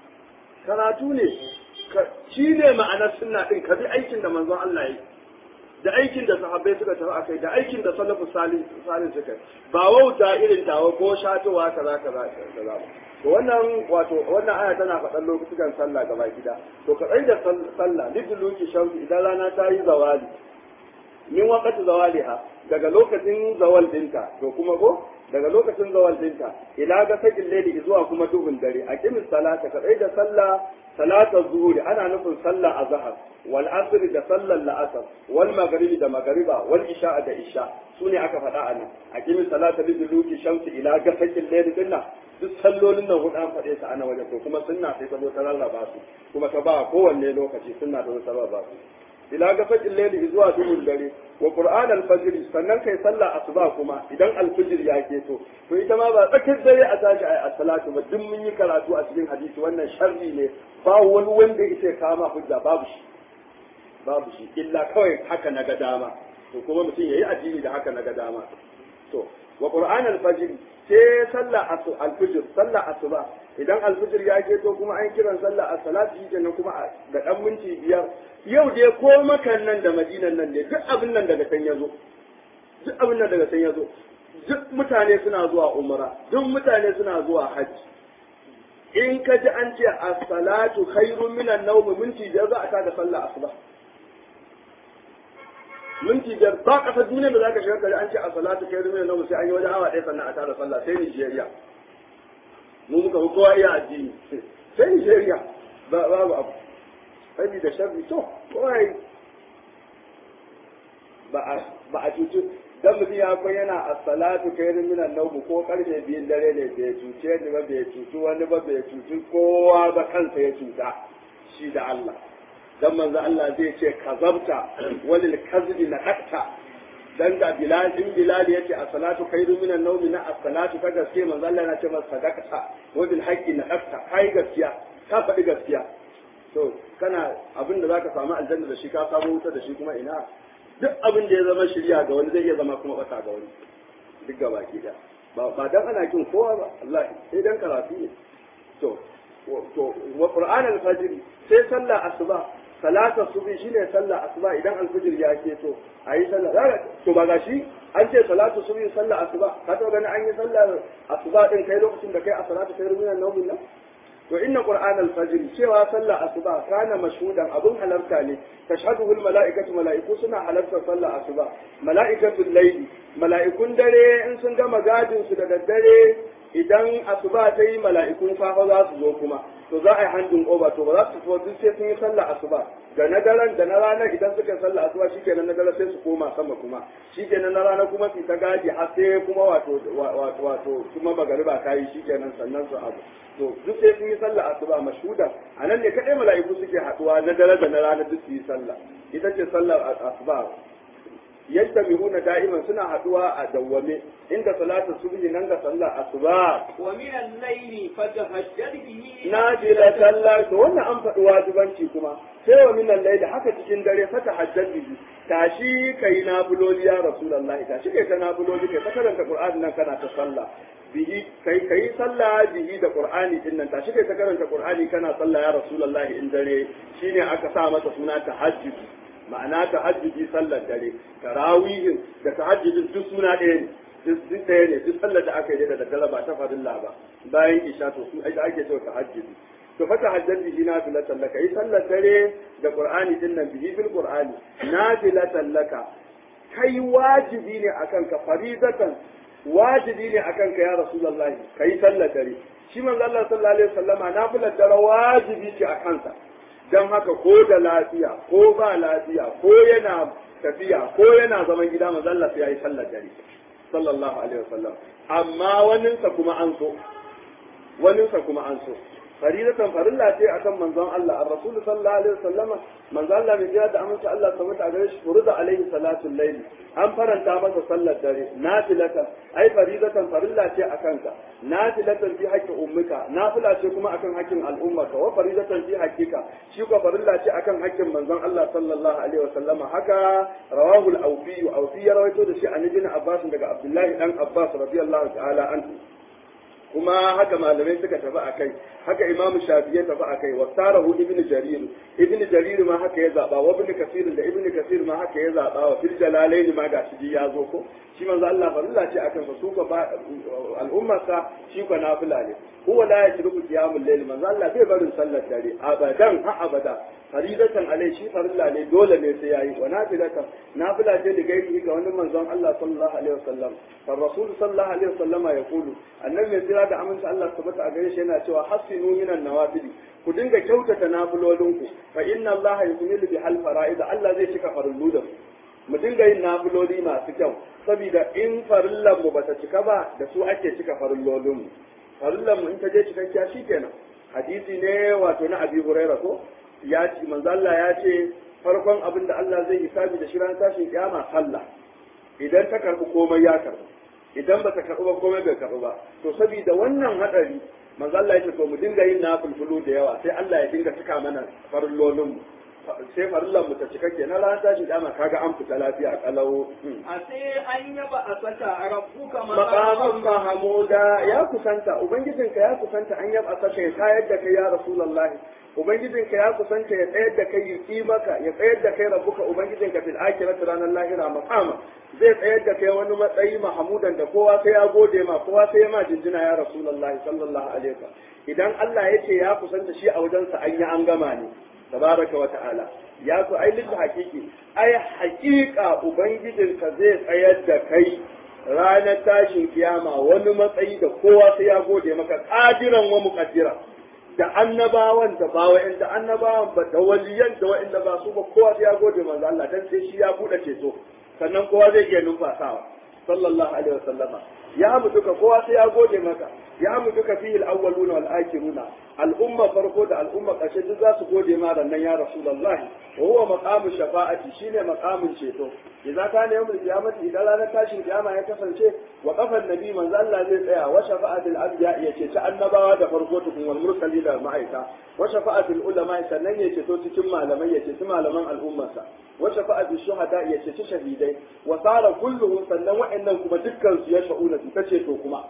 karatu ne shi ne ma'anar sunna din ka bi aikin da manzon Allah yi da aikin da sahabbai suka tafi akai da aikin da salafu salih salih suka ba wauta irin tawa ko shatowa kaza kaza kaza ba to wannan wato wannan aya tana faɗan lokutan sallah gaba gida to ka da sallah liduluki shamsi idan rana ta yi zawali min waqati zawaliha daga lokacin zawal dinta to kuma ko daga lokacin zawal dinta ila ga sakin laili zuwa kuma duhun dare a kimin salata ka da sallah salatar zuhuri ana nufin sallah azhar wal asr da sallar la'asar wal maghribi da maghriba wal isha da isha sune aka faɗa a nan a kimin salata bi duluki shamsi ila ga sakin laili dinna duk sallolin nan hudu an faɗe su ana wajen to kuma sunna sai ta zo ta rarraba su kuma ta ba kowanne lokaci sunna ta zo ta rarraba su ila gafakin laili zuwa duhun dare wa qur'an al-fajr sannan kai sallah asuba kuma idan al-fajr ya keto to ita ma ba tsakar dare a tashi ai as-salatu ba duk mun yi karatu a cikin hadisi wannan sharri ne ba wani wanda yake kama hujja babu shi babu shi illa kawai haka na ga dama to kuma mutum yayi addini da haka na ga dama to wa qur'an al-fajr sai sallah al-fajr sallah asuba idan al-fajr ya keto kuma an kiran sallah as-salatu kenan kuma da dan minti biyar yau dai ko makan nan da madinan nan ne duk abin nan daga san yazo duk abin nan daga san yazo duk mutane suna zuwa umra duk mutane suna zuwa hajji in ka ji an ce as-salatu khairun minan nawm minti biyar za a tada sallah asuba minti biyar ba kasar duniya da za ka shiga kare an ce as-salatu khairun minan nawm sai an yi wajen awa ɗaya sannan a tada sallah sai Nigeria mu muka fi kowa iya addini sai Nigeria babu abu sabi da sharri to kawai ba a cutu dan mutum ya kai yana as-salatu khairun minan nawm ko karfe biyun dare ne bai cuce ni ba bai cutu wani ba bai cutu kowa ba kansa ya cuta shi da Allah dan manzo Allah zai ce kazabta walil kazbi na dakta dan ga bilal in bilal yace as-salatu khairun minan nawm na as-salatu ka gaske manzo Allah yana ce masa sadaqata wa bil haqqi na dakta kai gaskiya ka faɗi gaskiya to kana abin da zaka samu aljanna da shi ka samu wuta da shi kuma ina duk abin da ya zama shirya ga wani zai iya zama kuma bata ga wani duk ga baki da ba ba dan ana kin kowa ba Allah sai dan karatu ne to to wa qur'an al-fajr sai sallah asuba salata subhi shine sallah asuba idan al-fajr ya ke to ayi sallah to ba gashi an ce salatu subhi sallah asuba ka to gani an yi sallar asuba din kai lokacin da kai a salatu kai ruminan naumin nan to inna qur'an al-fajr cewa sallar asuba kana mashhudan abun halarta ne tashhaduhu al-mala'ikatu mala'iku suna halarta sallar asuba mala'ikatul layli mala'ikun dare in sun gama gadin su da daddare idan asuba ta yi mala'ikun safa za su zo kuma to za a yi handin over to ba za su fito duk sai sun yi sallar asuba da na daren da na ranar idan suka yi sallar asuba shikenan na dare sai su koma sama kuma shikenan na rana kuma su ta gadi har sai kuma wato wato wato kuma magariba ta yi shikenan sannan su abu to duk sai sun yi sallar asuba mashuda a nan ne kadai mala'iku suke haduwa na dare da na rana duk su yi sallah ita ce sallar asuba yajtami'una da'iman suna haduwa a dawwame inda salatu subhi nan ga sallar asuba wa min al-layli fatahajjad bihi nafila sallah to wannan an faɗi wajibanci kuma sai wa min al-layli haka cikin dare fata hajjat bihi tashi kai nafiloli ya rasulullahi tashi kai ta nafiloli kai ta karanta qur'ani nan kana ta sallah bihi kai kai sallah bihi da qur'ani din nan tashi kai ta karanta qur'ani kana sallah ya rasulullahi in dare shine aka sa masa suna tahajjud ma'ana tahajjudi sallar dare tarawihin da tahajjudin duk suna ɗaya ne duk ɗaya ne duk sallar da aka yi da daddare ba ta farilla ba bayan isha to su ake ake cewa tahajjudi to fa tahajjud bihi nafilatan laka yi sallar dare da qur'ani din nan bihi bil qur'ani nafilatan laka kai wajibi ne akan ka faridatan wajibi ne akan ka ya rasulullahi kai sallar dare shi manzo Allah sallallahu alaihi wasallama nafilar dare wajibi ce a kansa don haka ko da lafiya ko ba lafiya ko yana tafiya ko yana zaman gida mazalla sai yayi sallar dare sallallahu alaihi wasallam amma waninsa kuma an so waninsa kuma an so faridatan farilla ce akan manzon Allah ar-rasul sallallahu alaihi wasallama manzon Allah mai jira da amince Allah tabbata a gare shi furida alaihi salatul layl an faranta masa sallar dare nafilatan ai faridatan farilla ce akan ka nafilatan fi haqqi ummika nafila ce kuma akan haƙƙin al'ummaka wa faridatan fi haqqika shi ko farilla ce akan haƙƙin manzon Allah sallallahu alaihi wasallama haka rawahu al-awfi awfi ya rawaito da shi an ibn Abbas daga Abdullahi dan Abbas radiyallahu ta'ala anhu kuma haka malamai suka tafi a kai haka imamu shafi ya tafi a kai wa tarahu ibn jarir ibn jarir ma haka ya zaba wa ibn kasir da ibn kasir ma haka ya zaba wa fil jalalain ma ga shi ya zo ko shi manzo Allah farilla ce akan sa su ko al'umma sa shi ko nafila ne huwa la yashrubu qiyamul layl manzo Allah bai barin sallar dare abadan ha abada faridatan alai shi farilla ne dole ne sai yayi wa nafilatan nafila ce da gairi ga wani manzon Allah sallallahu alaihi wasallam fa rasul sallallahu alaihi wasallam ya kulu annabi mai tsira da aminci Allah tabbata a gare shi yana cewa hasinu minan nawafili ku dinga kyautata nafilolinku fa inna Allah yukmilu bi hal fara'id Allah zai cika farillu da mu dinga yin nafiloli masu kyau saboda in farillan mu bata cika ba da su ake cika farillolin mu farillan mu in ta je cikakkiya shikenan hadisi ne wato na Abi Hurairah ko ya ce manzo Allah ya ce farkon abin da Allah zai hisabi da shi ran tashin kiyama sallah idan ta karbi komai ya karbi idan ba ta karbi ba komai bai karbi ba to saboda wannan hadari manzo Allah ya ce to mu dinga yin nafilfulu da yawa sai Allah ya dinga cika mana farillolin mu sai farillan mu ta cika kenan ran tashin kiyama kaga an fita lafiya kalau a sai an yaba a saka rabbuka maqaman mahmuda ya kusanta ubangijinka ya kusanta an yaba saka ya tayar da kai ya rasulullahi ubangijinka ya kusanta ya tsayar da kai yi maka ya tsayar da kai rabbuka ubangijinka fil akhirati ranar lahira maqama zai tsayar da kai wani matsayi mahmudan da kowa sai ya gode ma kowa sai ya ma jinjina ya rasulullahi sallallahu alaihi wasallam idan Allah ya ce ya kusanta shi a wajensa an yi an gama ne tabaraka wa ta'ala ya ku ai litta hakiki ai hakika ubangijinka zai tsayar da kai ranar tashin kiyama wani matsayi da kowa sai ya gode maka kadiran wa muqaddira da annabawan da ba wa'in da annabawan ba da waliyan da wa'inda ba su ba kowa sai ya gode manzo Allah dan sai shi ya bude ceto sannan kowa zai iya numfasawa sallallahu alaihi wasallama ya mutuka kowa sai ya gode maka ya mutuka fihi al-awwaluna wal akhiruna al'umma farko da al'umma ƙarshe duk za su gode ma nan ya rasulullahi wa huwa maqamu shafa'ati shine maqamun ceto idan ka ne yawmul qiyamati idan ranar tashin kiyama ya kasance wa qafan nabi manzo Allah zai tsaya wa shafa'atul anbiya ya ce ta annabawa da farko tukun wal mursali da ma'aika wa shafa'atul ulama sannan ya ce to cikin malamai ya ce su malaman al'ummarsa wa shafa'atul shuhada ya ce shahidai wa sara kulluhum sannan wa'annan kuma dukkan su ya sha'una su ta ce to kuma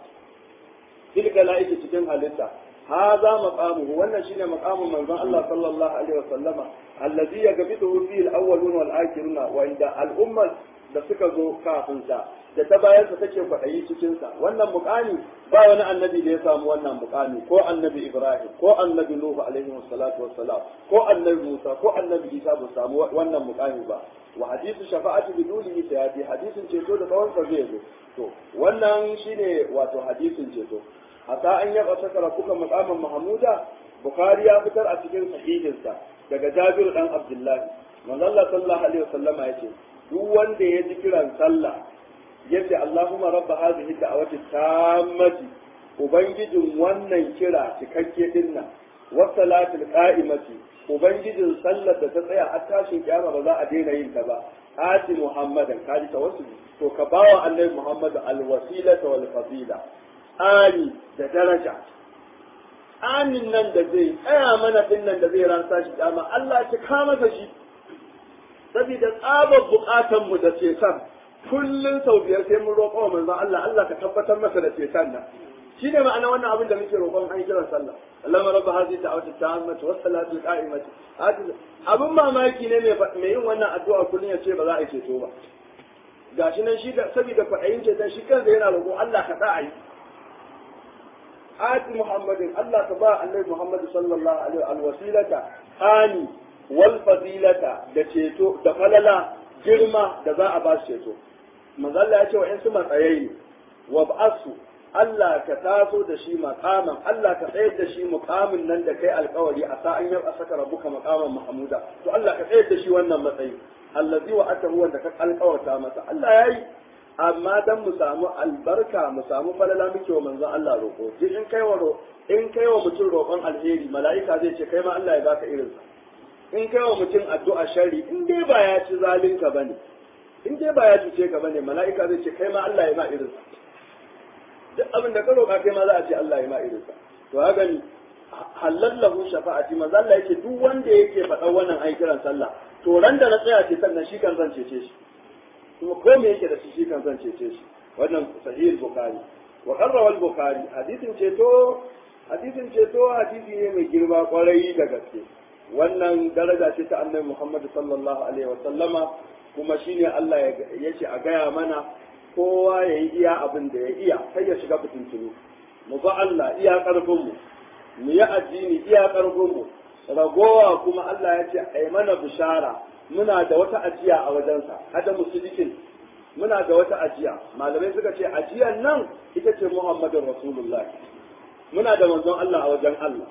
tilka la'ika cikin halitta هذا مقامه wannan shine maqamun manzon Allah sallallahu alaihi wasallama allazi yaghbitu fihi al-awwalun wal akhirun wa inda al-umma da suka zo kafin sa da ta bayan sa take kwaɗayi cikin sa wannan mukami ba wani annabi da ya samu wannan mukami ko annabi Ibrahim ko annabi Nuhu alaihi wassalatu wassalam ko annabi Musa ko annabi Isa ba samu wannan mukami ba wa hadisu shafa'ati bidulihi sayati hadisin ceto da tsawon sa zai zo to wannan shine wato hadisin ceto hatta an yaba saka rabuka maqaman mahmuda bukhari ya fitar a cikin sahihinsa daga jabir dan abdullahi manzo Allah sallallahu alaihi wasallama yace duk wanda ya ji kiran sallah yace Allahumma rabb hadhihi da'wati tammati ubangijin wannan kira cikakke dinnan wa salatul qa'imati ubangijin sallar da ta tsaya har tashin kiyama ba za a daina yin ta ba ati muhammadan kaji tawassul to ka bawa annabi muhammad alwasilata wal fadila ani da daraja amin nan da zai tsaya mana din nan da zai ransa shi dama Allah ya ka masa shi saboda tsabar bukatan mu da cetan kullun sau biyar sai mun roƙo manzon Allah Allah ka tabbatar masa da cetan nan shine ma'ana wannan abin da muke roƙon an kiran sallah Allahumma rabb hadhihi da'wati tammati was salatu qa'imati abin mamaki ne mai yin wannan addu'a kullun ya ce ba za a yi ceto ba gashi nan shi da saboda kwaɗayin ceton shi kansa yana roƙo Allah ka sa a yi ati muhammadin Allah ka ba annabi Muhammad sallallahu alaihi alwasilata ani wal fadilata da ceto da falala girma da za a ba shi ceto manzo Allah ya ce wa in su matsayayi wa ba'asu Allah ka taso da shi maqaman Allah ka tsayar da shi muqamin nan da kai alƙawari a sa'an yau a saka rabuka maqaman mahmuda to Allah ka tsayar da shi wannan matsayi allazi wa atahu wanda ka alƙawarta masa Allah yayi amma dan mu samu albarka mu samu falala muke wa manzon Allah roƙo duk in kai wa in kai wa mutum roƙon alheri mala'ika zai ce kai ma Allah ya baka irin sa in kai wa mutum addu'a sharri in dai ba ya ci zalinka bane in dai ba ya cuce ka bane mala'ika zai ce kai ma Allah ya ma irin sa duk abin da ka roƙa kai ma za a ce Allah ya ma irin sa to haka ni halallahu shafa'ati manzo Allah yake duk wanda yake faɗa wannan ai kiran sallah to ran da na tsaya ce sannan shi kan zan cece shi kuma ko me yake da shi shi kan zan cece shi wannan sahih bukhari wa qarra wal bukhari hadisin ceto hadisin ceto hadisi ne mai girma kwarai da gaske wannan daraja ce ta annabi Muhammad sallallahu alaihi wa sallama kuma shine Allah ya ce a gaya mana kowa ya yi iya abin da ya iya kai ya shiga fitintunu mu ba Allah iya karfin mu mu yi addini iya karfin mu ragowa kuma Allah ya ce ai mana bishara muna da wata ajiya a wajensa hada musulikin muna da wata ajiya malamai suka ce ajiyan nan ita ce Muhammadun Rasulullah muna da manzon Allah a wajen Allah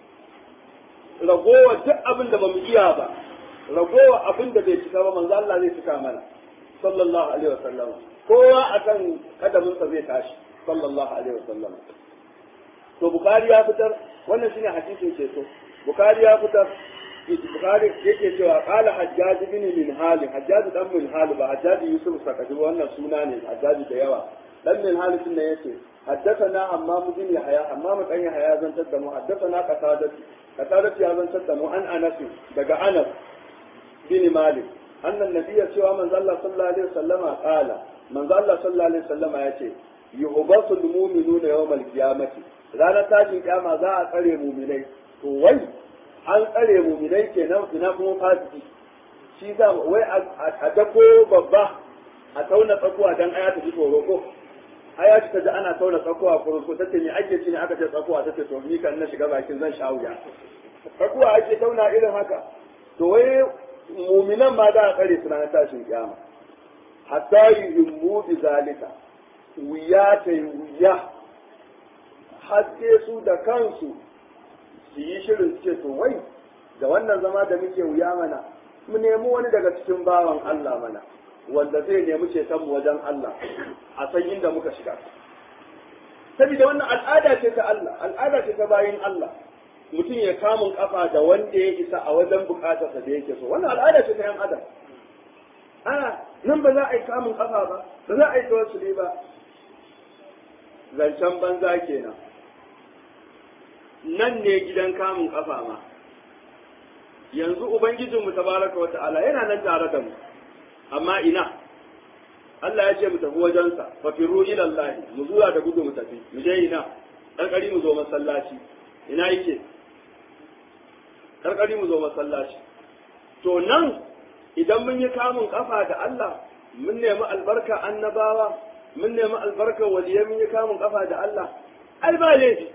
ragowa duk abin da bamu iya ba ragowa abin da bai cika ba manzon Allah zai cika mana sallallahu alaihi wasallam kowa akan kadaminsa zai tashi sallallahu alaihi wasallam to bukari ya fitar wannan shine hadisin ceto bukari ya fitar bukari yake cewa qala hajjaj bin min hali hajjaj dan min hali ba hajjaj yusuf sakaji wannan suna ne hajjaj da yawa dan min hali din ne yace haddathana hammam bin yahya hammam dan yahya zan tadda mu haddathana qatadati qatadati ya zan tadda mu an anas daga anas bin malik annan nabiyya cewa manzo Allah sallallahu alaihi wasallama qala manzo Allah sallallahu alaihi wasallama yace yuhbasu almu'minuna yawmal qiyamati ranar tashin kiyama za a tsare mu'minai to wai an tsare mu'minai kenan ina kuma fasiki shi za wai a dako babba a tauna tsakuwa dan aya ta ji tsoro ko aya ta ji ana tauna tsakuwa ko ko tace me ake ci ne aka ce tsakuwa tace to ni kan na shiga bakin zan sha wuya tsakuwa ake tauna irin haka to wai mu'minan ma za a tsare su ranar tashin kiyama hatta yuhimmu bi zalika wuya ta yi wuya haske su da kansu su yi shirin ce to wai da wannan zama da muke wuya mana mu nemi wani daga cikin bawan Allah mana wanda zai nemi ceton mu wajen Allah a san inda muka shiga saboda wannan al'ada ce ta Allah al'ada ce ta bayin Allah mutum ya kamun kafa da wanda ya isa a wajen bukatarsa da yake so wannan al'ada ce ta yan adam a nan ba za a yi kamun kafa ba ba za a yi tawassuli ba zancen banza kenan nan ne gidan kamun kafa ma yanzu ubangijinmu tabaraka wa ta'ala yana nan tare da mu amma ina Allah ya ce mu tafi wajensa fa firu ila Allah mu zuwa da gudu mu tafi mu je ina karkari mu zo masallaci ina yake karkari mu zo masallaci to nan idan mun yi kamun kafa da Allah mun nemi albarka annabawa mun nemi albarka waliyai mun yi kamun kafa da Allah ai ba laifi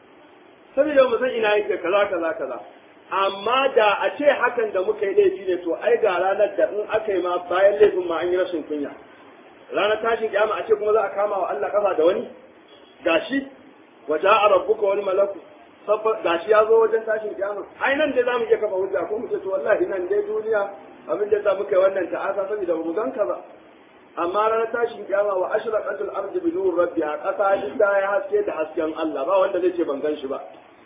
saboda mu san ina yake kaza kaza kaza amma da a ce hakan da muka yi laifi ne to ai ga ranar da in aka yi ma bayan laifin ma an yi rashin kunya ranar tashin kiyama a ce kuma za a kama wa Allah kafa da wani gashi wa ja'a rabbuka wal malaku gashi ya zo wajen tashin kiyama ai nan dai zamu iya kafa hujja ko mu ce to wallahi nan dai duniya abin da za mu kai wannan ta'asa saboda ba mu ganka ba amma ranar tashin kiyama wa ashraqatul ardi bi nur rabbiha kasa inda ya haske da hasken Allah ba wanda zai ce ban gan shi ba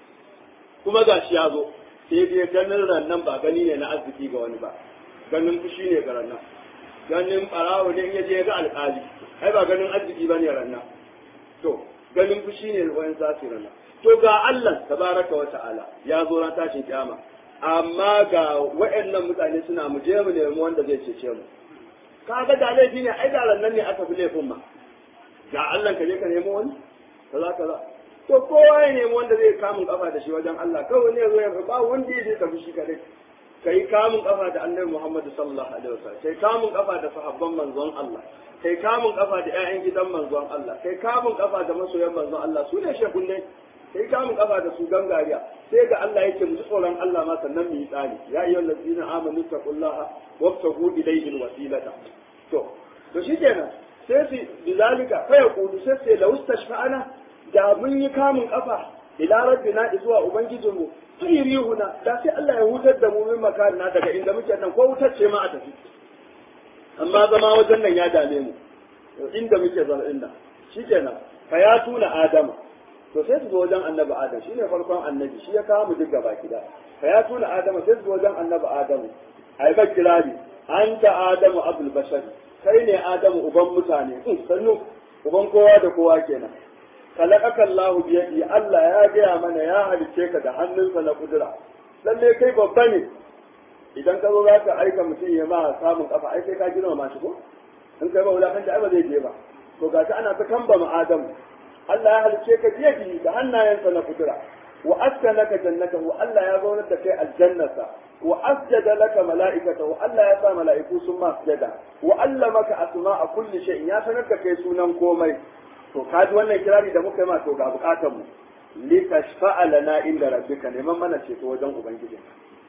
kuma gashi ya zo sai dai ganin rannan ba gani ne na arziki ga wani ba ganin fushi ne ga rannan ganin barawo ne in ya je ga alƙali ai ba ganin arziki ba ne rannan to ganin fushi ne wani zasu rannan to ga Allah tabaraka wa ta'ala ya zo ran tashin kiyama amma ga waɗannan mutane suna mu je mu nemi wanda zai cece mu kaga da laifi ne ai da rannan ne aka fi laifin ma ga Allah ka je ka nemo wani kaza kaza to kowa ya nemi wanda zai kamun kafa da shi wajen Allah kawai ne zo ya ba wanda ya tafi shi kadai kai kamun kafa da Annabi Muhammad sallallahu alaihi wasallam kai kamun kafa da sahabban manzon Allah kai kamun kafa da ƴaƴan gidan manzon Allah kai kamun kafa da masoyan manzon Allah su ne shekunne kai kamun kafa da su gangariya sai ga Allah yake mu tsoron Allah ma sannan mu yi tsari ya ayyuhal ladzina amanu taqullaha wabtagu ilayhi alwasilata to to shikenan sai su bizalika fa yaqulu sai sai la ustashfa'ana da mun yi kamun kafa ila rabbina zuwa ubangijinmu sai rihuna da sai Allah ya hutar da mu min makarina daga inda muke nan ko wutar ce ma a tafi amma zama wajen nan ya dame mu inda muke zama inda shikenan fa ya tuna adama to sai su zo wajen annabi adam shine farkon annabi shi ya kawo mu duk gaba kida fa ya tuna adama sai su zo wajen annabi adamu ai ba kirari anta adamu abul bashar kai ne adamu uban mutane sannu uban kowa da kowa kenan kalakaka Allahu biyadi Allah ya gaya mana ya halice ka da hannunsa na kudura lalle kai babba ne idan ka zo za ka aika mutum ya ma samun kafa ai sai ka girma shi ko in kai ba wulakan da ba zai je ba to ga ana ta kamba ma Adamu Allah ya halice ka biyadi da hannayensa na kudura wa askanaka jannatahu Allah ya zaunar da kai aljannata wa asjada laka mala'ikatahu Allah ya sa mala'iku sun ma sujada wa allamaka asma'a kulli shay'in ya sanar da kai sunan komai to kaji wannan kirari da muka yi ma to ga bukatar mu li tashfa'a lana inda rabbika neman mana ceto wajen ubangiji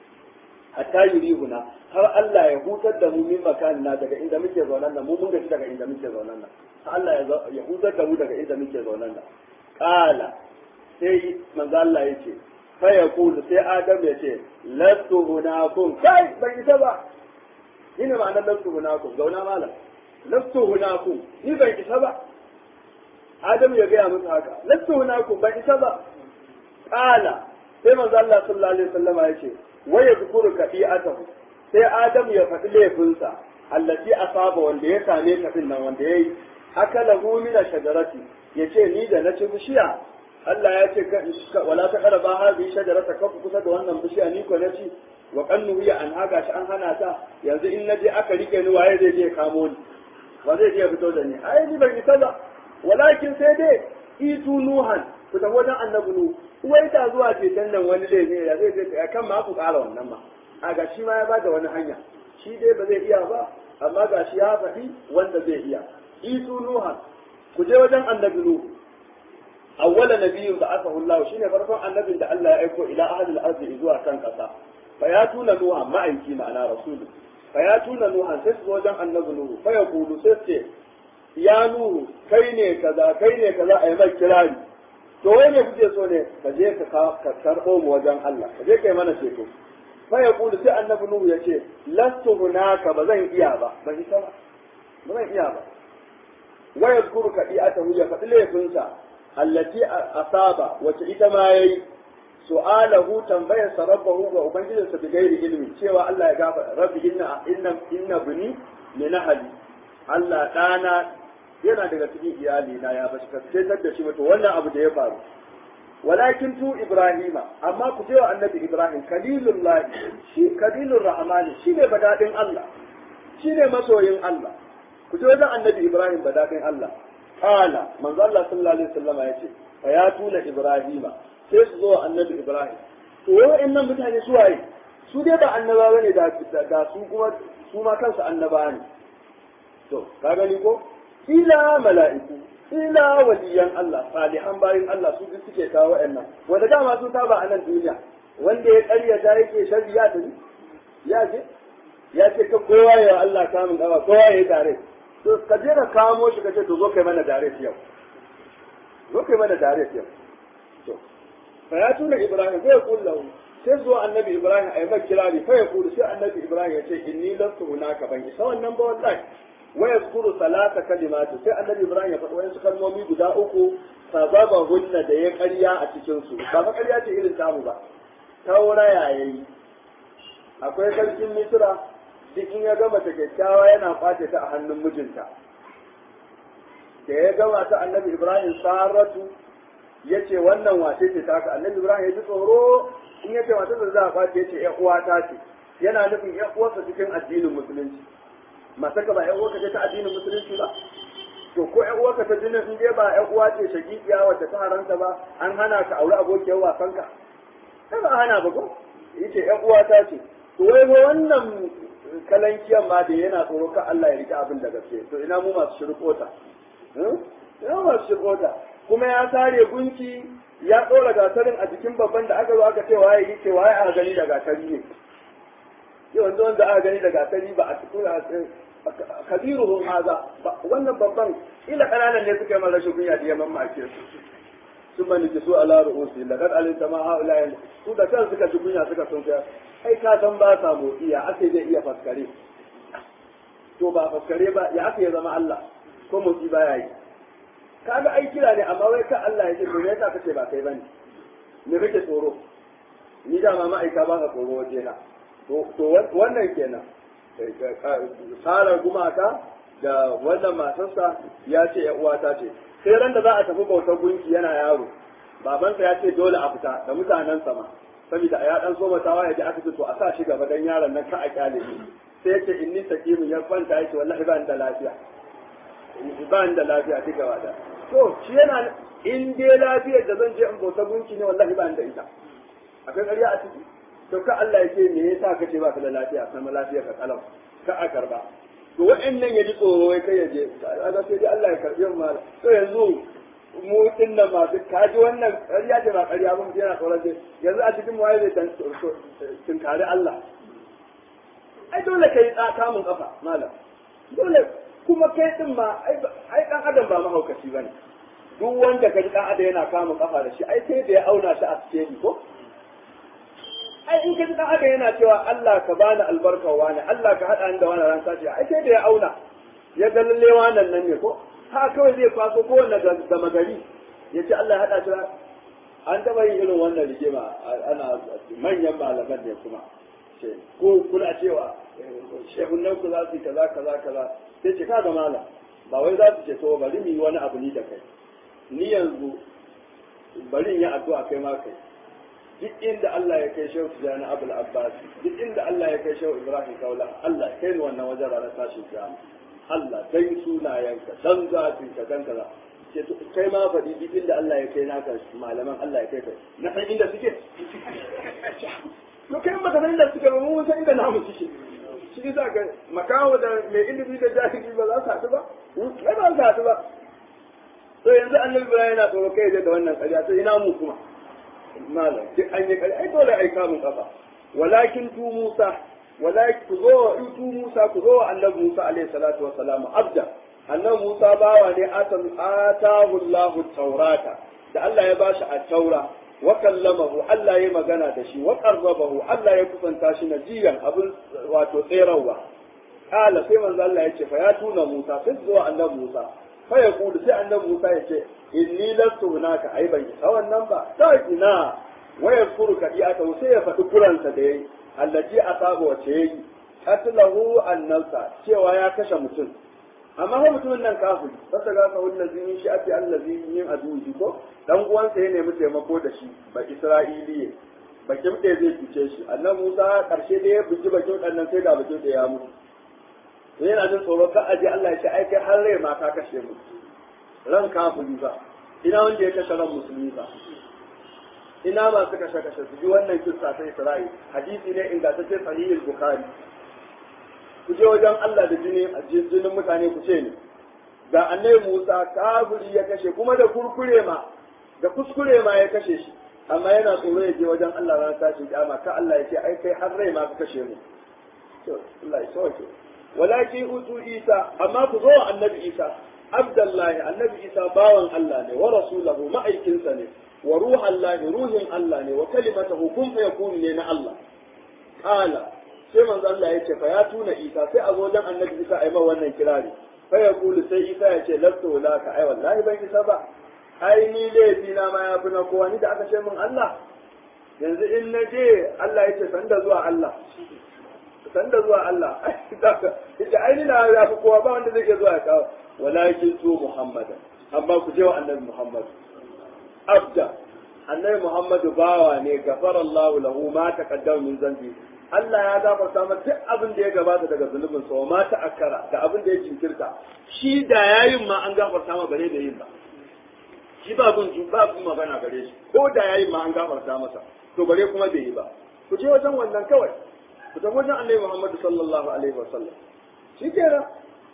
hatta yurihuna har Allah ya hutar da mu min makanina daga inda muke zaunan nan mu mun gaji daga inda muke zaunan nan har Allah ya hutar da mu daga inda muke zaunan nan qala sai manzo Allah yace fa yaqulu sai Adam ya ce lastu hunakum kai ban isa ba ina ma'anar lastu hunakum zauna malam lastu hunakum ni ban isa ba Adam ya gaya musu haka lastu hunakum ban isa ba qala sai manzo Allah sallallahu alaihi wasallam ya ce wa yadhkuru kadi'atahu sai Adam ya faɗi laifinsa allati asaba wanda ya same ka din nan wanda yayi akala hu min shajarati yace ni da na ci bishiya Allah ya ce wala ta qaraba hadhihi shajarata ka kusa da wannan bishiya ni ko na ci wa qannu ya an haga shi an hana ta yanzu in naje aka rike ni waye zai je kamo ni ba zai je fito da ni ai ni ban isa ba walakin sai dai itu nuhan ku tafi wajen annabi nu wai ta zuwa ceton nan wani zai ne ya zai zai kan ma ku ƙara wannan ma a ga shi ma ya bada wani hanya shi dai ba zai iya ba amma ga shi ya faɗi wanda zai iya itu nuhan ku je wajen annabi nu awwala nabiyyun da aka hullahu shine farkon annabin da Allah ya aiko ila ahli al-ardi zuwa kan kasa fa ya tuna nuha ma'aiki ma'ana rasulu fa ya tuna nuha sai su wajen annabi nuhu fa ya kulu sai ce ya nuhu kai ne kaza kai ne kaza a yi mai kirari to wai ne kuke so ne ka je ka karɓo mu wajen Allah ka je kai mana ceto fa ya kulu sai annabi nuhu ya ce lastu hunaka ba zan iya ba ba isa ba ba zan iya ba wa yadhkuru kadi'atahu ya faɗi laifinsa allati asaba wace ita ma yayi su'alahu tambayar sa rabbahu ga ubangijinsa bi gairi ilmi cewa Allah ya gafa rabbi inna inna inna bini min ahli Allah dana yana daga cikin iyali na ya bashi ka fitar da shi to wannan abu da ya faru walakin tu ibrahima amma ku ce wa annabi ibrahim kalilullah shi kalilur rahmani shine badadin Allah shine masoyin Allah ku ce wajen annabi ibrahim badadin Allah qala manzo Allah sallallahu alaihi wasallam yace fa ya tuna ibrahima sai su zo annabi ibrahim to wa'annan mutane su waye su dai ba annaba bane da da su kuma su ma kansu annaba ne to ka gani ko ila mala'iku ila waliyan Allah salihan bayin Allah su duk suke kawo wa'annan wanda dama sun saba a nan duniya wanda ya karyata yake shari'a da ni ya ce ya ce ka kowa ya Allah kamun kawa kowa ya tare to ka je ka kamo shi ka ce to zo kai mana dare yau zo kai mana dare yau to fa ya tuna Ibrahim sai ya kullahu sai zuwa annabi Ibrahim a yi mai kirari fa ya kulu sai annabi Ibrahim ya ce inni lastu hunaka ban isa wannan ba wallahi wa yazkuru salata kalimatu sai annabi Ibrahim ya faɗi wayansu kalmomi guda uku sababa hunna da ya ƙarya a cikin su ba fa ƙarya ce irin tamu ba taura yayi akwai sarkin Misra duk in ya gama ta kyakkyawa yana kwace ta a hannun mijinta da ya gama ta annabi Ibrahim saratu ya ce wannan wace ce ta haka annabi Ibrahim ya ji tsoro in ya ce matar za a kwace ya ce ƴan uwata ce yana nufin ƴan uwarsa cikin addinin musulunci matar ka ba ƴan uwarka ce ta addinin musulunci ba to ko ƴan uwarka ta jinin in dai ba ƴan uwa ce shagiƙiya wacce ta haranta ba an hana ka aure abokiyar wasan ka sai ba hana ba ko yace ƴan uwata ce to wai ba wannan kalankiyan ma da yana tsoro ka Allah ya rike abin da gaske to ina mu masu shirkota ina masu shirkota kuma ya sare gunki ya ɗora gatarin a jikin babban da aka zo aka ce waye yi ce waye aka gani da gatari ne yau wanda wanda aka gani da gatari ba a cikin kabiruhum haza wannan babban ila kananan ne suka yi mara rashin kunya da yamman ma'ake su sun mani su ala ru'usi laqad alimta ma haula su da kan suka ji kunya suka sun kai ai ka san ba sa motsi ya ake zai iya faskare to ba faskare ba ya ake ya zama Allah ko motsi baya yi kaga ai kira ne amma wai ka Allah ya ce to me yasa kace ba kai bane me kake tsoro ni da ma ma'aika ba ka tsoro waje na to to wannan kenan tsara gumaka da wannan matarsa ya ce ya uwata ce sai ran da za a tafi bautar gunki yana yaro babansa ya ce dole a fita da mutanen sama saboda ya dan so matawa ya ji aka ce to a sa shi gaba dan yaron nan ka a kyale shi sai ya ce inni sakimin ya kwanta yake wallahi ba ni da lafiya ba ni da lafiya duka wada to shi yana in dai lafiyar da zan je in bauta gunki ne wallahi ba ni da ita akwai ƙarya a ciki to ka Allah ya ce me yasa ka ce ba ka da lafiya sama lafiya ka kalau ka a karba to wa'annan ya ji tsoro ya kai ya je kaga sai dai Allah ya karbi mu mala to yanzu mu din nan ma duk ka ji wannan ƙarya ce ba ƙarya ba mutum yana tsoron sai yanzu a cikin waye zai dan tunkari Allah ai dole kai tsaka mun kafa malam dole kuma kai din ma ai dan adam ba mahaukaci bane duk wanda ka ji dan adam yana kama kafa da shi ai sai da ya auna shi a cikin ko ai in ka ji dan adam yana cewa Allah ka bani albarka wani Allah ka hada ni da wani ran sace ai sai da ya auna ya ga lalle wannan nan ne ko ha kawai zai kwaso ko wanda da magari ya ce Allah ya hada shi an taba yin irin wannan rigima ana manyan malaman ne kuma ko kuna cewa shehunan ku za su yi kaza kaza kaza sai ce kaga malam ba wai za su ce to bari mu yi wani abu ni da kai ni yanzu bari in yi addu'a kai ma kai duk inda Allah ya kai shehu tijani abul abbas duk inda Allah ya kai shehu ibrahim kaula Allah kai ni wannan wajen ranar tashin kiyama Allah dan sunayenka dan zafinka dan kaza ce to kai ma faɗi duk inda Allah ya kai naka malaman Allah ya kai kai na san inda suke to kai maka san inda suke ba mun san inda namu suke shi za ka makawo da mai ilimi da jahili ba za su haɗu ba kai ba za su haɗu ba to yanzu annabi ibrahim yana tsoro kai da wannan ƙarya to ina mu kuma malam duk an yi ƙarya ai dole ai kamun kafa walakin tu musa walakin ku zo in tu musa ku zo annabi musa alaihi salatu wa salam abda annabi musa bawa ne atahu allah taurata da Allah ya bashi a taura wa kallamahu Allah ya magana da shi wa qarrabahu Allah ya kusanta shi najiyan abin wato tserawa kala sai manzo Allah ya ce fa ya tuna Musa sai zuwa annabi Musa fa ya kulu sai annabi Musa ya ce inni lastu hunaka ai ban isa wannan ba sai ina wa yazkuru kadiata sai ya faɗi kuransa da yayi allaji asaba wace yayi qatlahu annasa cewa ya kashe mutum amma fa mutumin nan kafiri fasa ga fa wallazi min sha'ati allazi min aduji ko dan uwansa ya nemi taimako da shi ba isra'iliye bakin da zai cuce shi annan musa karshe da ya buji bakin dan nan sai ga bakin da ya mutu sai yana jin tsoro ka aje Allah ya ce ai kai har rai ma ka kashe mu ran kafiri ba ina wanda ya kashe ran musulmi ba ina masu kashe kashe su ji wannan kissa ta Isra'il hadisi ne ingantacce sahihul bukhari ku je wajen Allah da jini jinin mutane ku ce ni da annabi Musa kafiri ya kashe kuma da kurkure ma da kuskure ma ya kashe shi amma yana tsoro ya je wajen Allah ran tashi kiyama ka Allah ya ce ai kai har rai ma ka kashe mu to Allah ya sauke walakin utu Isa amma ku zo annabi Isa Abdullahi annabi Isa bawan Allah ne wa rasulahu ma'aikinsa ne wa ruhan lahi ruhin Allah ne wa kalimatahu kun fa yakunu ne na Allah kala sai manzo Allah ya ce fa ya tuna Isa sai a zo wajen annabi Isa ai ma wannan kirari fa ya kulu sai Isa ya ce lastu laka ai wallahi ban isa ba ai ni laifi na ma ya fi na kowa ni da aka ce min Allah yanzu in na je Allah ya ce sanda zuwa Allah sanda zuwa Allah ita ai ni na ya fi kowa ba wanda zai iya zuwa ya kawo walakin tu Muhammadan amma ku je wa annabi Muhammad abda annabi Muhammadu bawa ne gafara Allah lahu ma taqaddama min zambi Allah ya gafarta masa duk abin da ya gabata daga zunubin sa ma ta akara da abin da ya jinkirta shi da yayin ma an gafarta ma bare da yin ba shi ba gun ba gun magana gare shi ko da yayin ma an gafarta masa to bare kuma bai yi ba ku je wajen wannan kawai ku tafi wajen Annabi Muhammad sallallahu alaihi wasallam shi kenan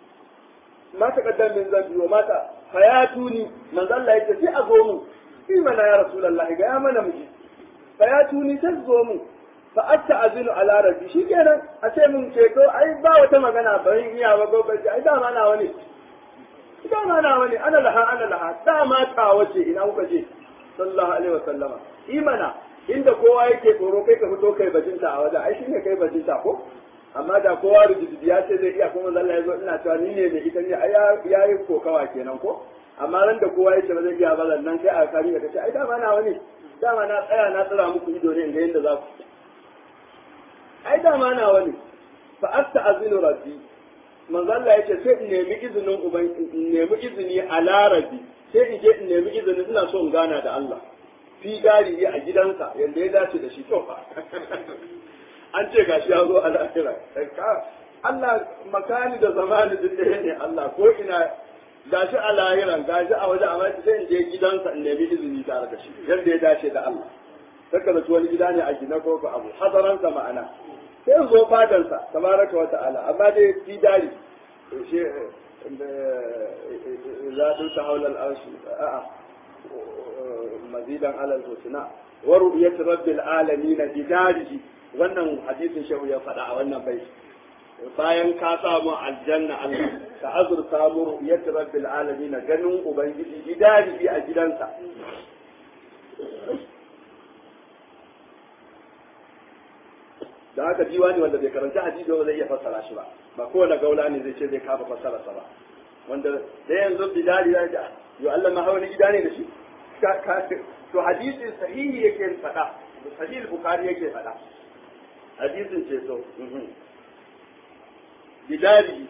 ma ta kaddam min zambi wa mata hayatuni manzo Allah yake sai a zo mu shi mana ya rasulullah ga ya mana miji hayatuni sai zo mu fa atta azinu ala rabbi shi kenan a ce mun ceto ai ba wata magana bari iya ba gobe ai da ma na wani dama na wani ana laha ana laha dama ta wace ina kuka je sallallahu alaihi wasallama imana inda kowa yake tsoro kai ka fito kai bajinta a wajen ai shine kai bajinta ko amma da kowa rijidi ya ce zai iya kuma zalla yazo ina cewa ni ne mai ita ne ai ya yi kokawa kenan ko amma ran da kowa yake ba zai iya ba nan kai a kari ka ce ai dama na wani dama na tsaya na tsira muku ido ne ga yanda za ku ai dama na wani fa asta azinu rabbi manzo Allah yace sai in nemi izinin uban in nemi izini a larabi sai in je in nemi izini ina so in gana da Allah fi gari a gidansa yanda ya dace da shi to fa an ce gashi ya zo a lahira Allah makani da zamani duk ɗaya ne Allah ko ina gashi a lahiran gashi a waje amma sai in je gidansa in nemi izini tare da shi yanda ya dace da Allah saka da wani gida ne a gina ko abu hazaransa ma'ana sai zo fadansa tabaraka wa ta'ala amma dai fi dari shi za su ta haula al'arshi a'a mazidan alal husna wa ru'yat rabbil alamin bi darihi wannan hadisin shehu ya faɗa a wannan bai bayan ka samu aljanna Allah ka azurta mu ru'yat rabbil alamin ganin ubangiji bi darihi a gidansa da haka diwani wanda bai karanta hadisi ba zai iya fassara shi ba ba kowane gaula ne zai ce zai kafa fassara sa ba wanda da yanzu bidali ya ga yo Allah ma hawa gida ne da shi to hadisin sahihi yake faɗa sahih bukhari yake faɗa hadisin ce to bidali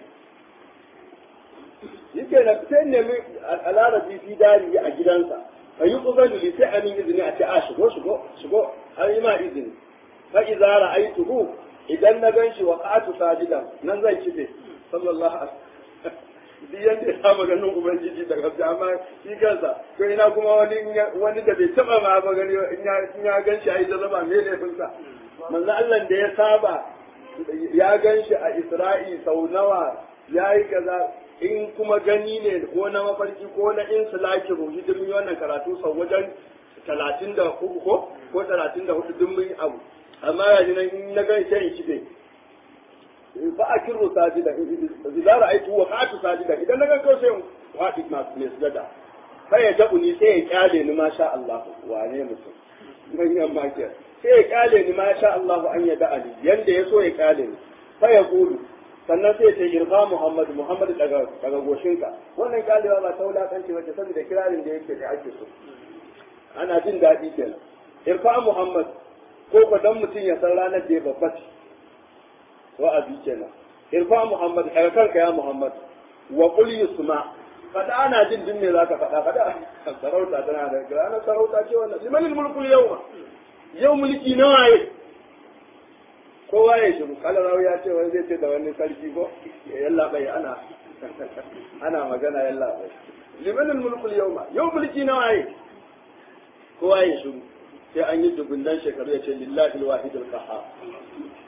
yake na sai nemi alarabi fi dari a gidansa fa yi ƙubalu li sai amin izini a ce a shigo shigo shigo an yi ma izini فإذا رأيته idan na gan shi wa ƙatu sajida nan zai kife sallallahu alaihi duk yanda ya saba ganin ubangiji da gaske amma shi kansa to ina kuma wani wani da bai taba ma ba gani in ya gan shi a yi zama me laifin sa manzo Allah da ya saba ya gan shi a Isra'i sau nawa ya yi kaza in kuma gani ne ko na mafarki ko na insulaki ruhi duk mun yi wannan karatu sau wajen talatin da uku ko ko talatin da hudu duk mun yi abu amma ya ji nan na gan shan shi ne ba a kirro sajida idan ra'aitu wa qatu sajida idan na gan kawai sai faɗi na mai sujada sai ya tabu ni sai ya kyale ni ma sha Allah wane mutum manyan makiyar sai ya kyale ni ma sha Allah an ya da'ali yanda ya so ya kyale ni sai ya gudu sannan sai ce irfa Muhammad Muhammad daga daga goshinka wannan kyalewa ba ta wulakanci wacce saboda kirarin da yake da ake so ana jin daɗi kenan irfa Muhammad ko ko dan mutum ya san ranar da ya babba ce wa'azi kenan irfa Muhammad daga kanka ya Muhammad wa qul yusma fada ana jin din me zaka fada fada sarauta tana da ranar sarauta ce wannan liman mulku yawma yau mulki nawa ye kowa ya shiru kala rawi ya ce wani zai ce da wani sarki ko yalla bai ana ana magana yalla bai liman mulku yawma yau mulki nawa ye kowa ya shiru sai an yi dubunnan shekaru ya ce lillahi alwahid alqahhar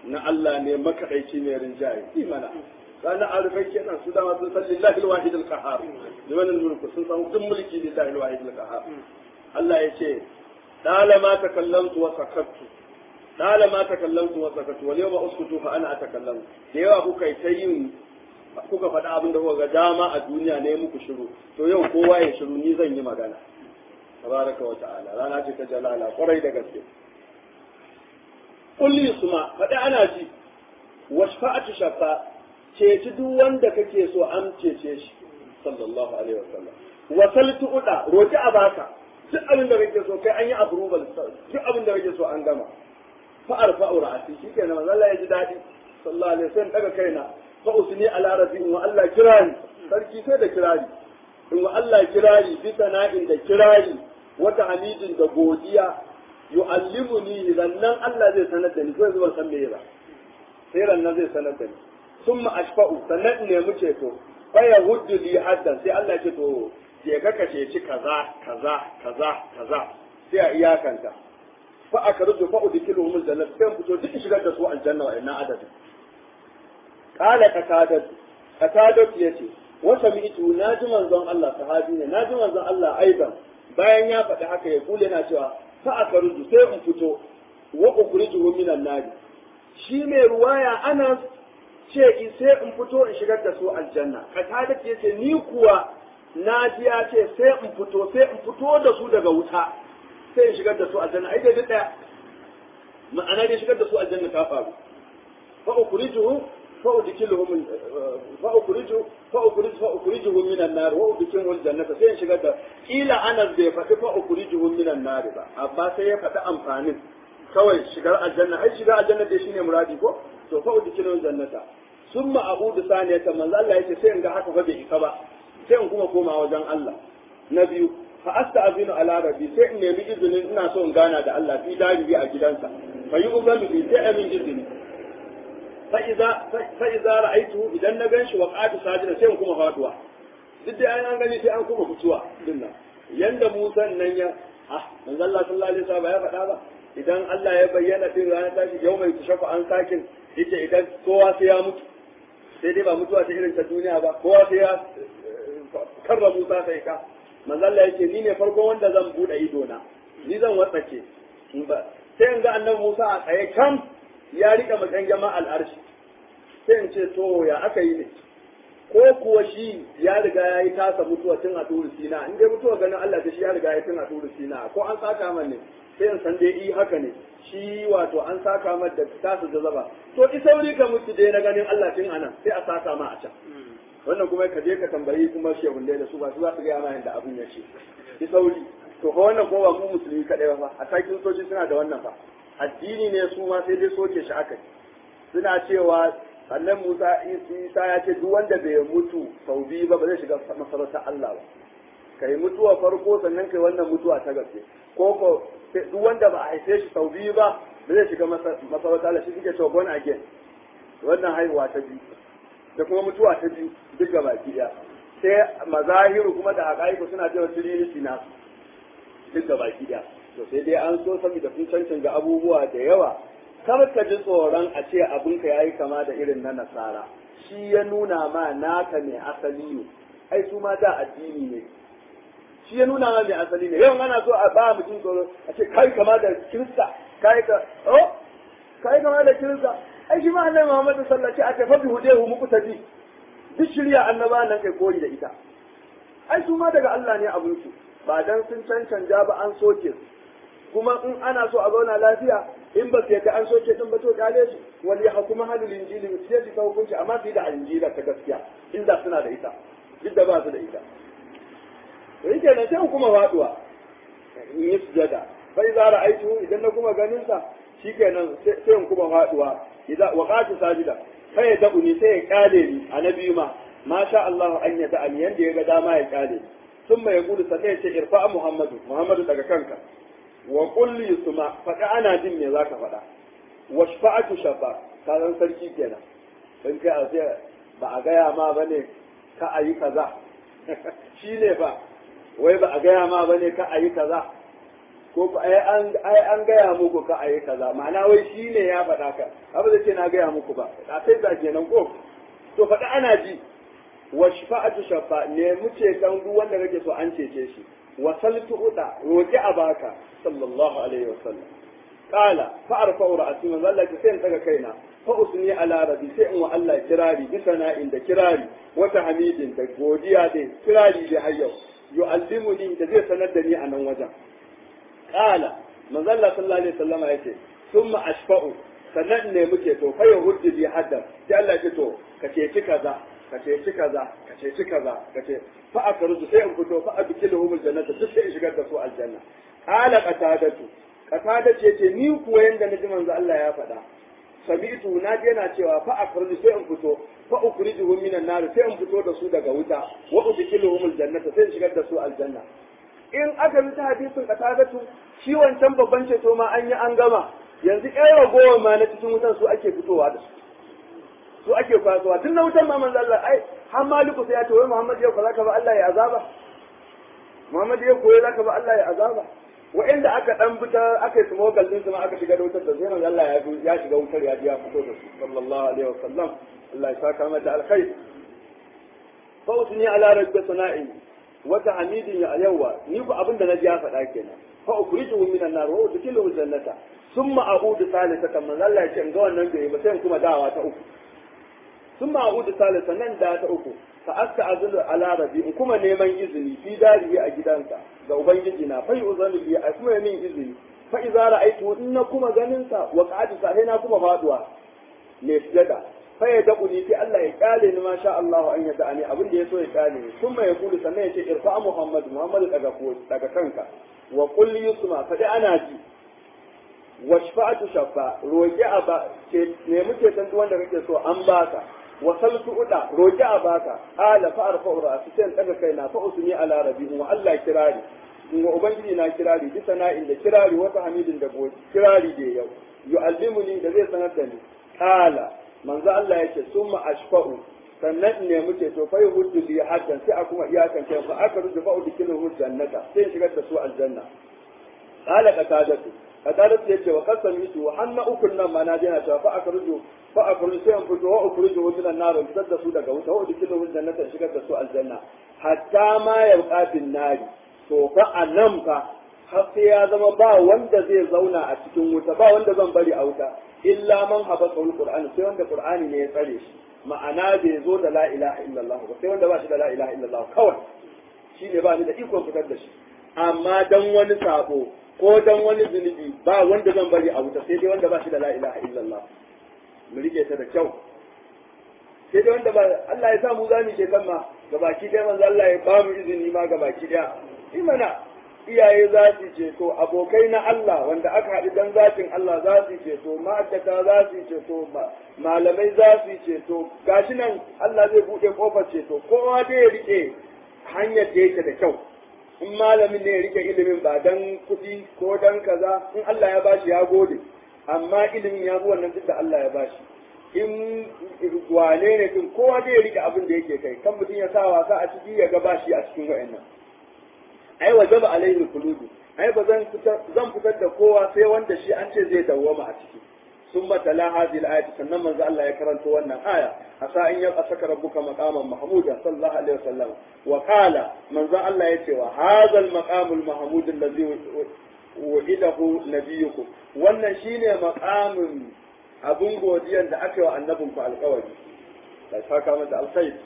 na Allah ne makadaici mai rinjaye imana kana arifai kenan su dama sun san lillahi alwahid alqahar liman almulku sun san duk mulki lillahi alwahid alqahar Allah ya ce dala ma takallamtu wa sakattu dala ma takallamtu wa sakattu wal yawma uskutu fa ana atakallamu da yawa kuka ta yin kuka faɗa abin da kuka ga dama a duniya ne muku shiru to yau kowa ya shiru ni zan yi magana tabaraka wa ta'ala rana ce ta jalala kwarai da gaske kulli suma faɗi ana ji washfa'atu shafa ceci duk wanda kake so an cece shi sallallahu alaihi wasallam wasaltu uda roki a baka duk abin da kake so kai an yi approval duk abin da kake so an gama fa arfa'u ra'ati shikenan manzo Allah ya ji dadi sallallahu alaihi wasallam daga kaina fa usni ala rabbi wa Allah kirani sarki sai da kirari in wa Allah kirari bi sana'in da kirari wata hamidin da godiya yu'allimuni nan Allah zai sanar da ni ko zuwa san me ba sai rannan zai sanar da ni summa ashfa'u sannan in nemi ceto fa yahuddu li haddan sai Allah ce to je ka kace ci kaza kaza kaza kaza sai a iyakanta fa akruju fa udkiluhum aljannah sai fito duk shigar da su aljanna wa inna adadin qala qatadat qatadat yace wa sami'tu naji manzon Allah sahabi ne naji manzon Allah aidan bayan ya faɗi haka ya kule na cewa fa akruju sai in fito wa ukhrijuhu minan nari shi mai ruwaya ana ce sai in fito in shigar da su aljanna qatadat yace ni kuwa na ji ya ce sai in fito sai in fito da su daga wuta sai in shigar da su aljanna ai dai daya ma'ana dai shigar da su aljanna ta faru fa ukhrijuhu fa udkhiluhum fa ukhriju fa ukhriju fa ukhrijuhum minan nar wa udkhiluhum aljannata sai in shigar da kila anas bai faɗi fa ukhrijuhum minan nar ba amma sai ya faɗi amfanin kawai shigar aljanna ai shigar aljanna dai shine muradi ko to fa udkhiluhum aljannata summa a'udu saniyatan manzo Allah yace sai in ga haka fa bai isa ba sai in kuma koma wajen Allah na biyu fa asta'zinu ala rabbi sai in nemi izinin ina so in gana da Allah fi daribi a gidansa fa yi uzanu bi sai amin izini fa iza fa iza ra'aytu idan na ganshi wa qatu sajida sai in kuma faduwa duk da an gani sai an kuma fituwa dinnan yanda Musa nan ya ah manzo Allah sallallahu alaihi wasallam ya faɗa ba idan Allah ya bayyana din ranar tashi yau mai tushafa an sakin yace idan kowa sai ya mutu sai dai ba mutuwa ta irin ta duniya ba kowa sai ya karra Musa sai ka manzo Allah yake ni ne farko wanda zan bude ido na ni zan watsake in ba sai in ga annabi Musa a tsaye kam ya rika makan jama'a al'arshi sai in ce to ya aka yi ne ko kuwa shi ya riga ya yi tasa mutuwa tun a turu sina in dai mutuwa ganin Allah ta shi ya riga ya tun a turu sina ko an saka man ne sai in san dai i haka ne shi wato an saka man da tasa jazaba to ki sauri ka mutu dai na ganin Allah tun anan sai a saka ma a can wannan kuma ka je ka tambayi kuma shehunne da su ba su za su gaya ma yadda abin ya ce ki sauri to fa wannan kuma ba mu musulmi kadai ba a sakin soci suna da wannan fa addini ne su ma sai dai soke shi aka suna cewa annan Musa Isa ya ce duk wanda bai mutu sau biyu ba ba zai shiga masarautar Allah ba kai mutuwa farko sannan kai wannan mutuwa ta gaske ko ko duk wanda ba a haife shi sau biyu ba ba zai shiga masarautar Allah shi suke cewa born again wannan haihuwa ta biyu da kuma mutuwa ta biyu duk ga baki ɗaya sai mazahiru kuma da haƙa'iku suna cewa tiriniti na duk ga baki ɗaya to sai dai an so saboda sun cancanta abubuwa da yawa kar ka ji tsoron a ce abinka ya yi kama da irin na nasara shi ya nuna ma naka mai asali ne ai su ma da addini ne shi ya nuna ma mai asali ne yau ana so a ba mutum tsoro a ce kai kama da kirista kai ka oh kai kama da kirista ai shi ma annabi Muhammad sallallahu alaihi wasallam aka fa hudehu muku tabi duk shirya annaba nan kai koyi da ita ai su ma daga Allah ne abun su ba dan sun cancanja ba an soke su kuma in ana so a zauna lafiya in ba su yadda an soke din ba to kyale su wal ya hukuma halul injili su yadda ta hukunci amma su yi da injila ta gaskiya inda suna da ita duk da ba su da ita to yake nan sai kuma faduwa in yi sujada bai za ra'aitu idan na kuma ganin sa shikenan sai in kuma faduwa idan waqatu sajida sai ya dabu sai ya kyale ni annabi ma ma sha Allah an ya da'ani yanda ya ga dama ya kyale ثم يقول سنة ارفع محمد محمد daga kanka wa kulli suma faɗa ana jin me zaka faɗa wa shafa'atu shafa ka san sarki kenan dan kai a sai ba a gaya ma bane ka ayi kaza shine ba wai ba a gaya ma bane ka ayi kaza ko ku ai an ai an gaya muku ka ayi kaza ma'ana wai shine ya faɗa ka abu da ce na gaya muku ba a sai ga kenan ko to faɗa ana ji wa shafa'atu shafa ne mu ce kan duk wanda kake so an cece shi wa saltu uda roki a baka sallallahu alaihi wasallam qala fa arfa'u ra'si man Allah ki sai in daga kaina fa usni ala rabbi sai in wa Allah kirari bi sana'in da kirari wa tahmidin da godiya da kirari da hayyau yu'allimuni da zai sanar da ni a nan wajen qala manzo Allah sallallahu alaihi wasallam yace thumma ashfa'u sannan ne muke to fa yahuddi bi hadda sai Allah ya to ka ceci kaza ka ceci kaza ka ceci kaza ka ce fa akruju sai in fito fa adkiluhum aljannata duk sai in shigar da su aljanna qala qatadatu qatada ce ce ni kuwa yanda naji manzo Allah ya faɗa sami'tu na je yana cewa fa akruju sai in fito fa ukrijuhum minan nar sai in fito da su daga wuta wa udkiluhum aljannata sai in shigar da su aljanna in aka bi ta hadisin qatadatu shi wancan babban ceto ma an yi an gama yanzu ƴan ragowar ma na cikin wutan su ake fitowa da su su ake kwasuwa tun na wutan ma manzo Allah ai har maliku sai ya ce wai Muhammad ya zaka ba Allah ya azaba Muhammad ya koyi zaka ba Allah ya azaba wa'inda aka dan fita aka yi smogal din ma aka shiga da wutar da sai manzo Allah ya ya shiga wutar ya ji ya fito da su sallallahu alaihi wasallam Allah ya saka mata alkhair fa usni ala rabbi sana'i wa ta'midin ya yawa ni ku abin da naji ya faɗa kenan fa ukhrijuhu minan nar wa udkhiluhu jannata thumma a'udu salisatan manzo Allah ya ce in ga wannan bai ba sai in kuma dawa ta uku sun ma'udu salisa nan da ta uku fa aska azulu ala rabi in kuma neman izini fi darihi a gidansa ga ubangiji na fa uzanu bi a kuma min izini fa idza ra'aytu in na kuma ganin sa wa qa'adu sa na kuma faduwa ne sujada fa ya daku ni sai Allah ya kale ni masha Allah an yada ani abin da yaso ya kale ni kuma ya kulu sannan ya ce irfa Muhammad Muhammad daga ko daga kanka wa qul yusma fa dai ana ji wa shafa'atu shafa roki aba ce ne muke san duk wanda kake so an baka wa saltu uda roki a baka ala fa arfa ra'si sai daga kaina fa usmi ala rabbi wa Allah kirari in wa ubangiji na kirari bi sana'in da kirari wata hamidin da kirari da yau yu'allimuni da zai sanar da ni kala manzo Allah yake summa ashfa'u sannan ne muke to fa yuhuddu bi haddan sai a kuma iyakan kai fa aka rudu fa'u dikilu jannata sai shigar da su aljanna kala qatadatu qatadatu yace wa qasamitu wa hanna ukun nan ma na je na cewa fa aka rudu fa akhruju sai an fito wa akhruju wa minan nar fitar da su daga wuta wa dikilu jannata shigar da su aljanna hatta ma yabqa bin nari to fa anan fa har sai ya zama ba wanda zai zauna a cikin wuta ba wanda zan bari a wuta illa man habata alqur'ani sai wanda qur'ani ne ya tsare shi ma'ana bai zo da la ilaha illallah ba sai wanda ba shi da la ilaha illallah kawai shi ne ba ni da ikon fitar da shi amma dan wani sabo ko dan wani zunubi ba wanda zan bari a wuta sai dai wanda ba shi da la ilaha illallah mu rike ta da kyau sai dai wanda ba Allah ya sa mu zamu ke kan ma gabaki dai manzo Allah ya ba mu izini ma gabaki daya imana iyaye za su ceto abokai na Allah wanda aka haɗu dan zatin Allah za su ceto ma'aikata za su ceto malamai za su ceto gashi nan Allah zai buɗe kofar ceto kowa dai ya rike hanyar da yake da kyau in malamin ne ya rike ilimin ba dan kuɗi ko dan kaza in Allah ya bashi ya gode amma ilimin ya bi wannan duk da Allah ya bashi in wane ne din kowa dai ya rike abin da yake kai kan mutum ya sa wasa a ciki ya ga bashi a cikin wa'annan ai wajaba alaihi kuludu ai ba zan fitar zan fitar da kowa sai wanda shi an ce zai dawwama a ciki sun tala hadhihi al sannan manzo Allah ya karanto wannan aya asa in ya saka rabbuka maqaman mahmuda sallallahu alaihi wasallam wa qala manzo Allah ya ce wa hadha al-maqam al-mahmud alladhi wa'idahu nabiyukum wannan shine maqamin abun godiyan da aka yi wa annabinku alƙawari sai saka mata alkhair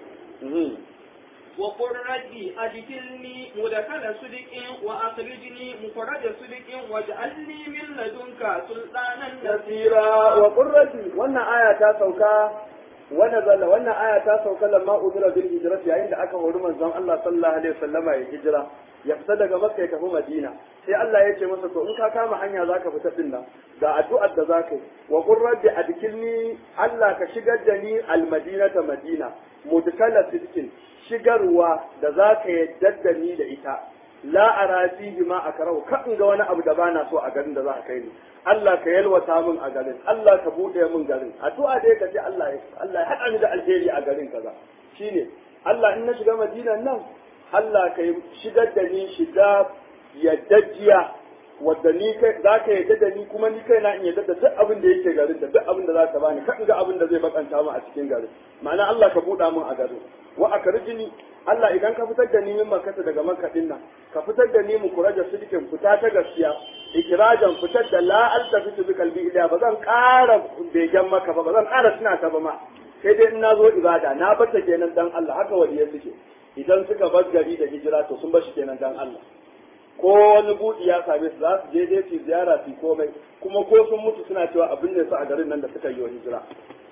وقل ربي أدخلني مدخل صدق وأخرجني مخرج صدق واجعل لي من لدنك سلطانا نصيرا وقل ربي وانا آية تاسوكا ونزل وانا آية تاسوكا لما أمر بالهجرة عند أكا ورمان زمان الله صلى الله عليه وسلم الهجرة ya fita daga Makka ya tafi Madina sai Allah ya ce masa to in ka kama hanya zaka fita din nan ga addu'ar da zaka yi wa qur rabbi adkilni Allah ka shigar da ni al-madinata Madina mudkala sidkin shigarwa da zaka yadda da ni da ita la ara fihi ma akrahu ka in ga wani abu da bana so a garin da za ka kai ni Allah ka yalwata min a garin Allah ka bude min garin addu'a dai ka ce Allah ya Allah ya hada ni da alheri a garin kaza shine Allah in na shiga Madina nan Allah ka yi shigar da ni shiga yaddajiya wadda ni kai za ka yadda da ni kuma ni kai na in yadda da duk abin da yake garin da duk abin da za ka bani kan ga abin da zai bakanta mu a cikin garin ma'ana Allah ka buɗa mun a garin wa akarjini Allah idan ka fitar da ni min makata daga makka din nan ka fitar da ni mu kuraja sidikin fita ta gaskiya ikirajan fitar da la altafitu bi qalbi ila ba zan ƙara begen maka ba ba zan ƙara tuna ta ba ma sai dai in na zo ibada na bata kenan dan Allah haka waliyai suke idan suka bar gari da hijira to sun bar shi kenan dan Allah ko wani buɗi ya same su za su je dai su ziyara su komai kuma ko sun mutu suna cewa abin da su a garin nan da suka yi wa hijira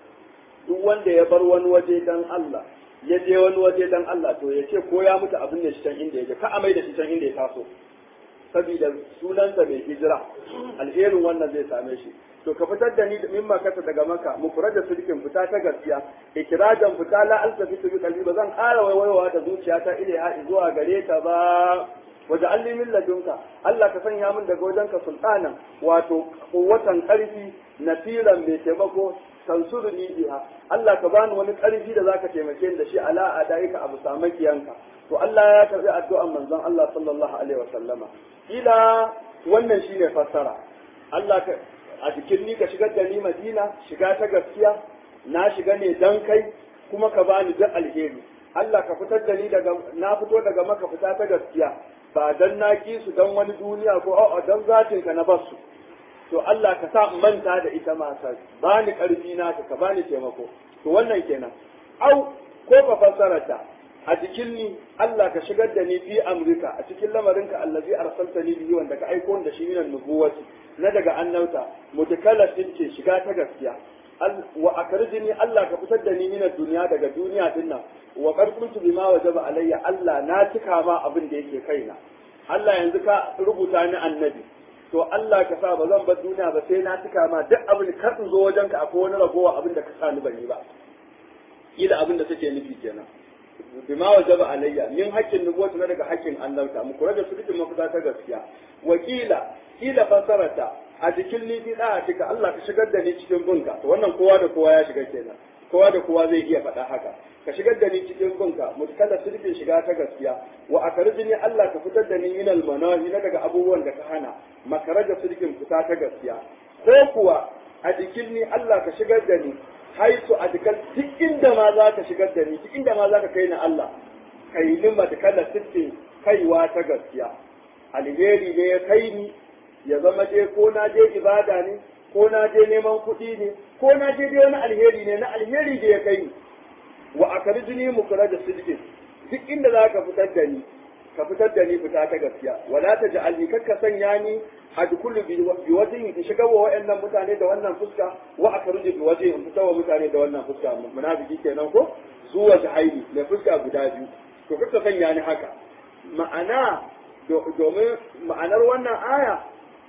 duk wanda ya bar wani waje dan Allah ya je wani waje dan Allah to ya ce ko ya mutu abin da shi can inda ya je ka amai da shi can inda ya taso saboda sunansa mai hijira alherin wannan zai same shi to ka fitar da ni min makata daga maka mu kura da sulkin fita ta gaskiya ikirajan fita la altafitu bi qalbi ba zan ƙara waiwaiwa da zuciyata ilaiha zuwa gare ta ba waje alli min ladunka Allah ka sanya min daga wajenka sultanan wato watan karfi nasiran mai taimako tansuruni biha Allah ka bani wani karfi da zaka taimake ni da shi ala adaika abu samakiyanka to Allah ya karbi addu'an manzon Allah sallallahu alaihi wasallama ila wannan shine fassara Allah ka a cikin ni ka shigar da ni Madina shiga ta gaskiya na shiga ne dan kai kuma ka bani duk alheri Allah ka fitar da ni daga na fito daga maka fita ta gaskiya ba dan na ki su dan wani duniya ko a'a dan zatin ka na basu to Allah ka sa in manta da ita ma sa bani karfi na ka bani taimako to wannan kenan au ko ka fassara ta a cikin ni Allah ka shigar da ni fi amrika a cikin lamarinka allazi arsaltani bihi wanda ka aiko da shi minan nubuwati na daga annauta mutakallafin ce shiga ta gaskiya wa akarjini Allah ka fitar da ni minan duniya daga duniya din nan wa qad kuntu bima wajaba alayya Allah na cika ma abin da yake kaina Allah yanzu ka rubuta ni annabi to Allah ka sa ba zan bar duniya ba sai na cika ma duk abin kar in zo wajenka akwai wani ragowa abin da ka sa ni ban yi ba kila abin da take nufi kenan bima wajaba alayya min haƙƙin nubuwatu na daga haƙƙin annabta mu kura da su dukkan mafita ta gaskiya wakila kila fasarata a cikin lifi da cika Allah ka shigar da ni cikin bunka to wannan kowa da kowa ya shiga kenan kowa da kowa zai iya faɗa haka ka shigar da ni cikin bunka mutkalla sirfin shiga ta gaskiya wa akarjini Allah ka fitar da ni min almanahi na daga abubuwan da ka hana makaraja sirfin fita ta gaskiya ko kuwa a cikin ni Allah ka shigar da ni haitu a dukkan duk inda ma za ka shigar da ni duk inda ma za ka kai ni Allah kai ni matakalla sirfin kaiwa ta gaskiya alheri ne ya kai ni ya zama je ko na je ibada ne ko na je neman kuɗi ne ko na je dai wani alheri ne na alheri da ya kai ni wa akarjini mukra da sidqin duk inda za ka fitar da ni ka fitar da ni fita ta gaskiya wala ta ja'alni kakka sanya ni adkhulu bi wajhi in shiga wa wayannan mutane da wannan fuska wa akarju bi wajhi in fita wa mutane da wannan fuska munafiki kenan ko zuwa jahaili mai fuska guda biyu to kakka sanya ni haka ma'ana domin ma'anar wannan aya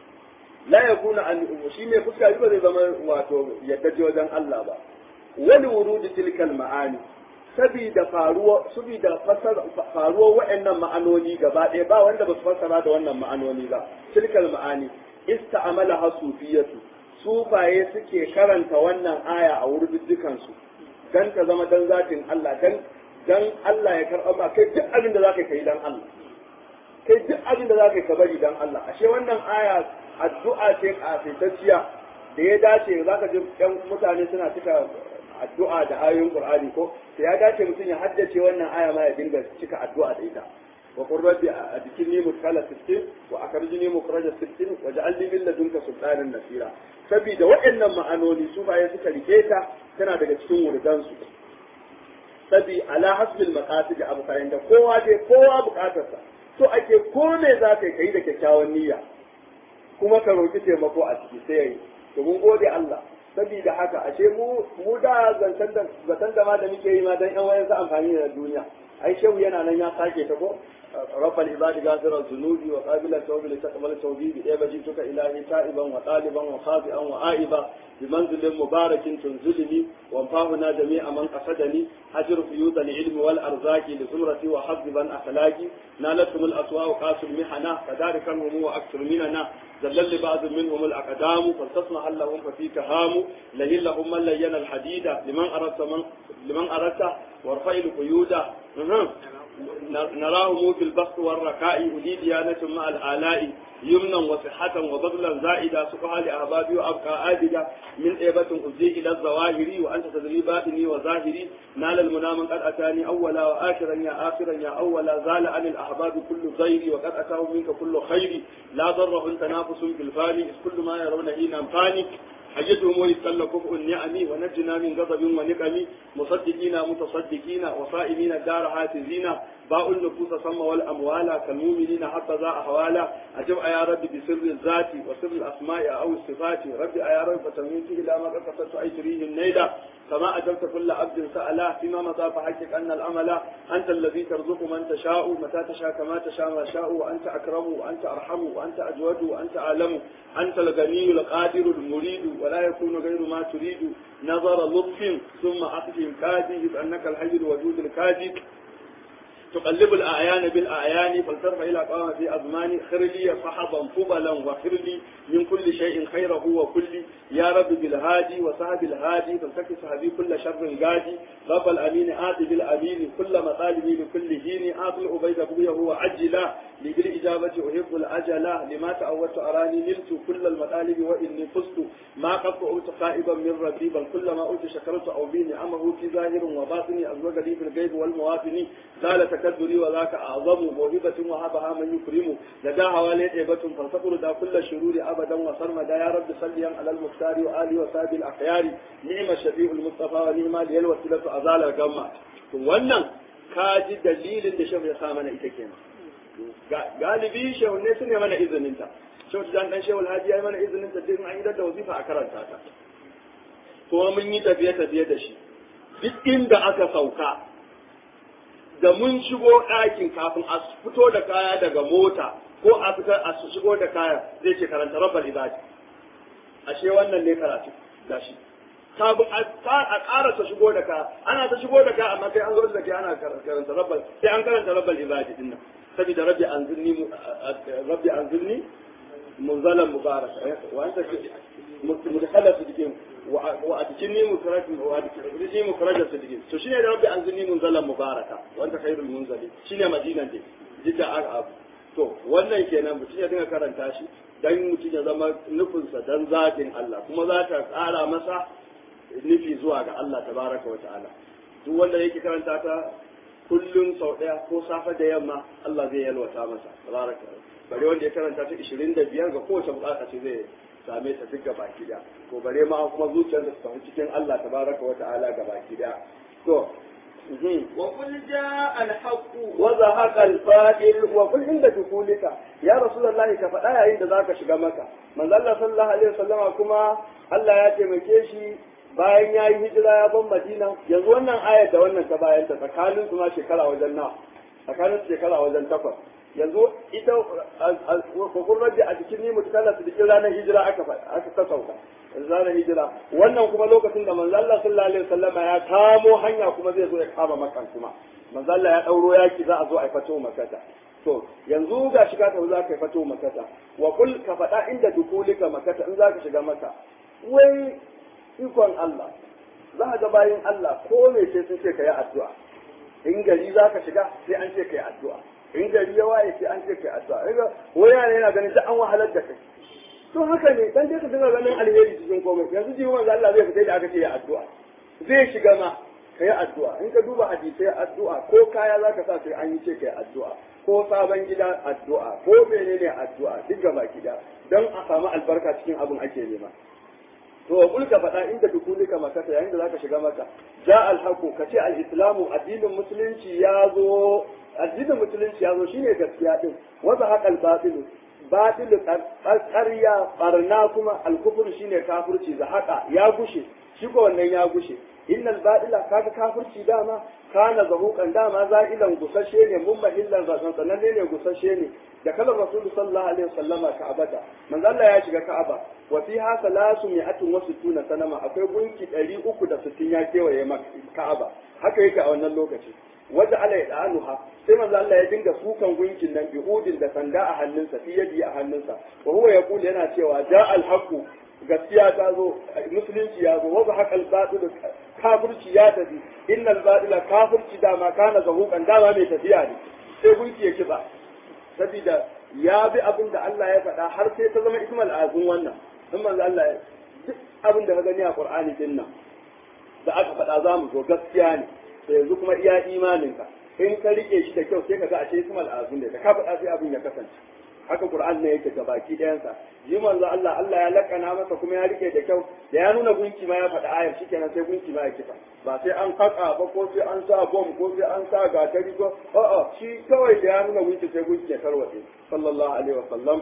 la yakuna an shi mai fuska ba zai zama wato yadda wajen Allah ba wani wurudi tilkal ma'ani sabida faruwa sabida faruwa wa'annan ma'anoni gaba ɗaya ba wanda ba su fassara da wannan ma'anoni ba tilkal ma'ani ista'amala hasufiyatu sufaye suke karanta wannan aya a wurin dukansu dan ta zama dan zatin Allah dan dan Allah ya karɓa ma kai duk abin da zaka kai dan Allah kai duk abin da zaka ka bari dan Allah ashe wannan aya addu'a ce kafitacciya da ya dace zaka ji ɗan mutane suna cika addu'a da ayoyin Qur'ani ko sai ya dace mutum ya haddace wannan aya ma ya dinga cika addu'a da ita wa qur rabbi adkilni mudkhala sittin wa akhrijni mukhraja sittin wa ja'alni min ladunka sultanan nasira saboda waɗannan ma'anoni su baye suka rike ta tana daga cikin wurdan su sabi ala hasbil maqasid abu kayan da kowa dai kowa bukatarsa to ake ko me za ka yi da kyakkyawan niyya kuma ka roki taimako a ciki sai yayi to mun gode Allah saboda haka ashe mu mu da zancen da zaton da ma da muke yi ma dan yan wayan amfani da duniya ai shehu yana nan ya sake ta ko رب العباد غافر الذنوب وقابل التوب لتقبل توبي بإيبا جئتك إلهي تائبا وطالبا وخاطئا وآئبا بمنزل مبارك تنزلني وانفاهنا جميع من قصدني أجر فيوض العلم والأرزاق لزمرتي وحظبا أخلاقي نالتهم الأسواء قاس المحنة كذلك هم وأكثر مننا زلل لبعض منهم الأقدام فلتصنع لهم ففيك هام لهن لهم من لين الحديد لمن أردت من لمن أردت وارفع القيود نراه في البسط والركاء أولي ديانة مع الآلاء يمنا وصحة وبذلا زائدا سقها لأحبابي وأبقى آبدا من إيبة أزي إلى الظواهر وأنت تدري باطني وظاهري نال المنى من قد أتاني أولا وآخرا يا آخرا يا أولا زال عن الأحباب كل غيري وقد أتاه منك كل خير لا ضره تنافس في الفاني إذ كل ما يرون هنا فاني حجتهم ويستل كفء النعم ونجنا من غضب ونقم مصدقين متصدقين وصائمين الدار هاتزين باء النفوس سم والأموال كالمؤمنين حتى ذا أحوالا أجب يا رب بسر الذات وسر الأسماء أو الصفات رب يا رب فتميت إلى ما قد قصدت أجريه النيلة كما أجبت كل عبد سأله فيما مضى فحقق أن الأمل أنت الذي ترزق من تشاء متى تشاء كما تشاء ما شاء وأنت أكرم وأنت أرحم وأنت أجود وأنت أعلم أنت الغني القادر المريد ولا يكون غير ما تريد نظر لطف ثم أخذ كادي إذ أنك الحي الوجود الكادي تقلب الأعيان بالأعيان فلترفع إلى قامة في أزمان خر لي صحبا فضلا وخر لي من كل شيء خيره وكل يا رب بالهادي وصحب الهادي فلتكي صحبي كل شر قادي رب الأمين آتي بالأمين كل مطالبي لكل هين آتي الأبيد بويه وعجلا لبالإجابة أحب الأجلا لما تعودت أراني نلت كل المطالب وإني فزت ما قد قلت خائبا من ربي بل كل ما قلت شكرت أو بي نعمه في ظاهر وباطني أزوج لي في الغيب والمواطن قال تكدري وذاك أعظم موهبة وهبها من يكرم لدى حوالي عيبة فلتقر دا كل الشرور أبدا وصرمدا يا رب صليا على المختار وآله وصحبه الأخيار نعم الشفيع المصطفى ونعم لي الوسيلة أزال الجمع wannan ka ji dalilin da shehu ya sa mana ita kenan galibi shehu ne su ne mana izinin ta shehu dan dan shehu alhaji ya yi mana izinin ta din an yi da wazifa a karanta ta kuma mun yi tafiye tafiye da shi duk inda aka sauka da mun shigo ɗakin kafin a fito da kaya daga mota ko a fitar a shigo da kaya zai ce karanta rabbal ibadi ashe wannan ne karatu gashi kafin a ƙara ta shigo da kaya ana ta shigo da kaya amma kai an zo da kai ana karanta rabbal sai an karanta rabbal ibadi din nan saboda rabbi anzilni rabbi anzilni munzalan mubarak wa anta mudkhala fi dikin wa adkini mukarrajin wa adkini mukarrajin fi dikin to shine da rabbi anzilni munzalan mubaraka wa anta khairul munzali shine madinan din jidda abu to wannan kenan mutum ya dinga karanta shi dan mutum ya zama nufinsa dan zatin Allah kuma za ta tsara masa nufi zuwa ga Allah tabaraka wa ta'ala duk wanda yake karanta ta kullum sau ɗaya ko safe da yamma Allah zai yalwata masa tabaraka bare wanda ya karanta ta 25 ga kowace bukata ce zai same ta duk baki da ko bare ma kuma zuciyar da ta cikin Allah tabaraka wa ta'ala ga baki da to وقل جاء الحق وزهق الفائل وقل عند دخولك يا رسول الله ka faɗa yayin da zaka shiga maka manzo Allah sallallahu alaihi wasallama kuma Allah ya taimake shi bayan ya yi hijira ya ban Madina yanzu wannan ayar da wannan ta bayan ta tsakanin su ma shekara wajen na tsakanin shekara wajen takwas yanzu ita kokon rabbi a cikin ni mutu kana su cikin ranar hijira aka aka ta sauka ranar hijira wannan kuma lokacin da manzo Allah sallallahu alaihi wasallam ya kamo hanya kuma zai zo ya kama makan kuma manzo Allah ya dauro yaki za a zo a fato makata to yanzu ga shiga ta za ka fato makata wa kul ka faɗa inda dukulika makata in za ka shiga maka wai ikon Allah za a ga bayin Allah ko me ce sun ce ka yi addu'a in gari za ka shiga sai an ce ka yi addu'a in gari ya waye sai an ce ka yi addu'a riga wani yana yana ganin duk an wahalar da kai to haka ne dan dai ka dinga ganin alheri cikin komai yanzu ji manzo Allah zai fita da aka ce ya addu'a zai shiga ma ka yi addu'a in ka duba hadisai addu'a ko kaya za ka sa sai an yi ce ka yi addu'a ko sabon gida addu'a ko menene addu'a duk gaba gida don a samu albarka cikin abin ake nema to kul ka faɗa inda dukulika makata yayin da zaka shiga maka ja alhaqu ka ce al-islamu addinin musulunci ya zo addinin musulunci ya zo shine gaskiya din wanda haqal batil batil ƙarya barna kuma al-kufr shine kafirci da haka ya gushe shi ko wannan ya gushe innal batila kaga kafirci dama kana zahukan dama za'ilan gusashe ne mun mahillan zasan sannan ne gusashe ne da kalar rasul sallallahu alaihi wasallama ka'abata manzo Allah ya shiga ka'aba wa fiha salasu mi'atun wa sittuna sanama akwai gunki 360 ya kewaye ka'aba haka yake a wannan lokaci wanda Allah ya da'anuha sai manzo Allah ya dinga sukan gunkin nan bihudin da sanda a hannunsa fi yadi a hannunsa wa huwa yaqulu yana cewa ja al haqu gaskiya ta zo musulunci ya zo wa haƙal batil kafirci ya tafi innal batila kafirci dama kana zahukan dama mai tafiya ne sai gunki ya kiba saboda ya bi abin da Allah ya faɗa har sai ta zama ismal azun wannan in manzo Allah ya duk abin da ka gani a Qur'ani din nan da aka faɗa za mu zo gaskiya ne to yanzu kuma iya imaninka in ka rike shi da kyau sai ka ga a ce ismal azun da ka faɗa sai abin ya kasance haka Qur'an ne yake gabaki ɗayansa yi manzo Allah Allah ya lakana masa kuma ya rike da kyau da ya nuna gunki ma ya faɗa ayar shikenan sai gunki ma ya kifa ba sai an haka ba ko sai an sa bom ko sai an sa gatari ko a'a shi kawai da ya nuna gunki sai gunki ya tarwatse sallallahu alaihi wa sallam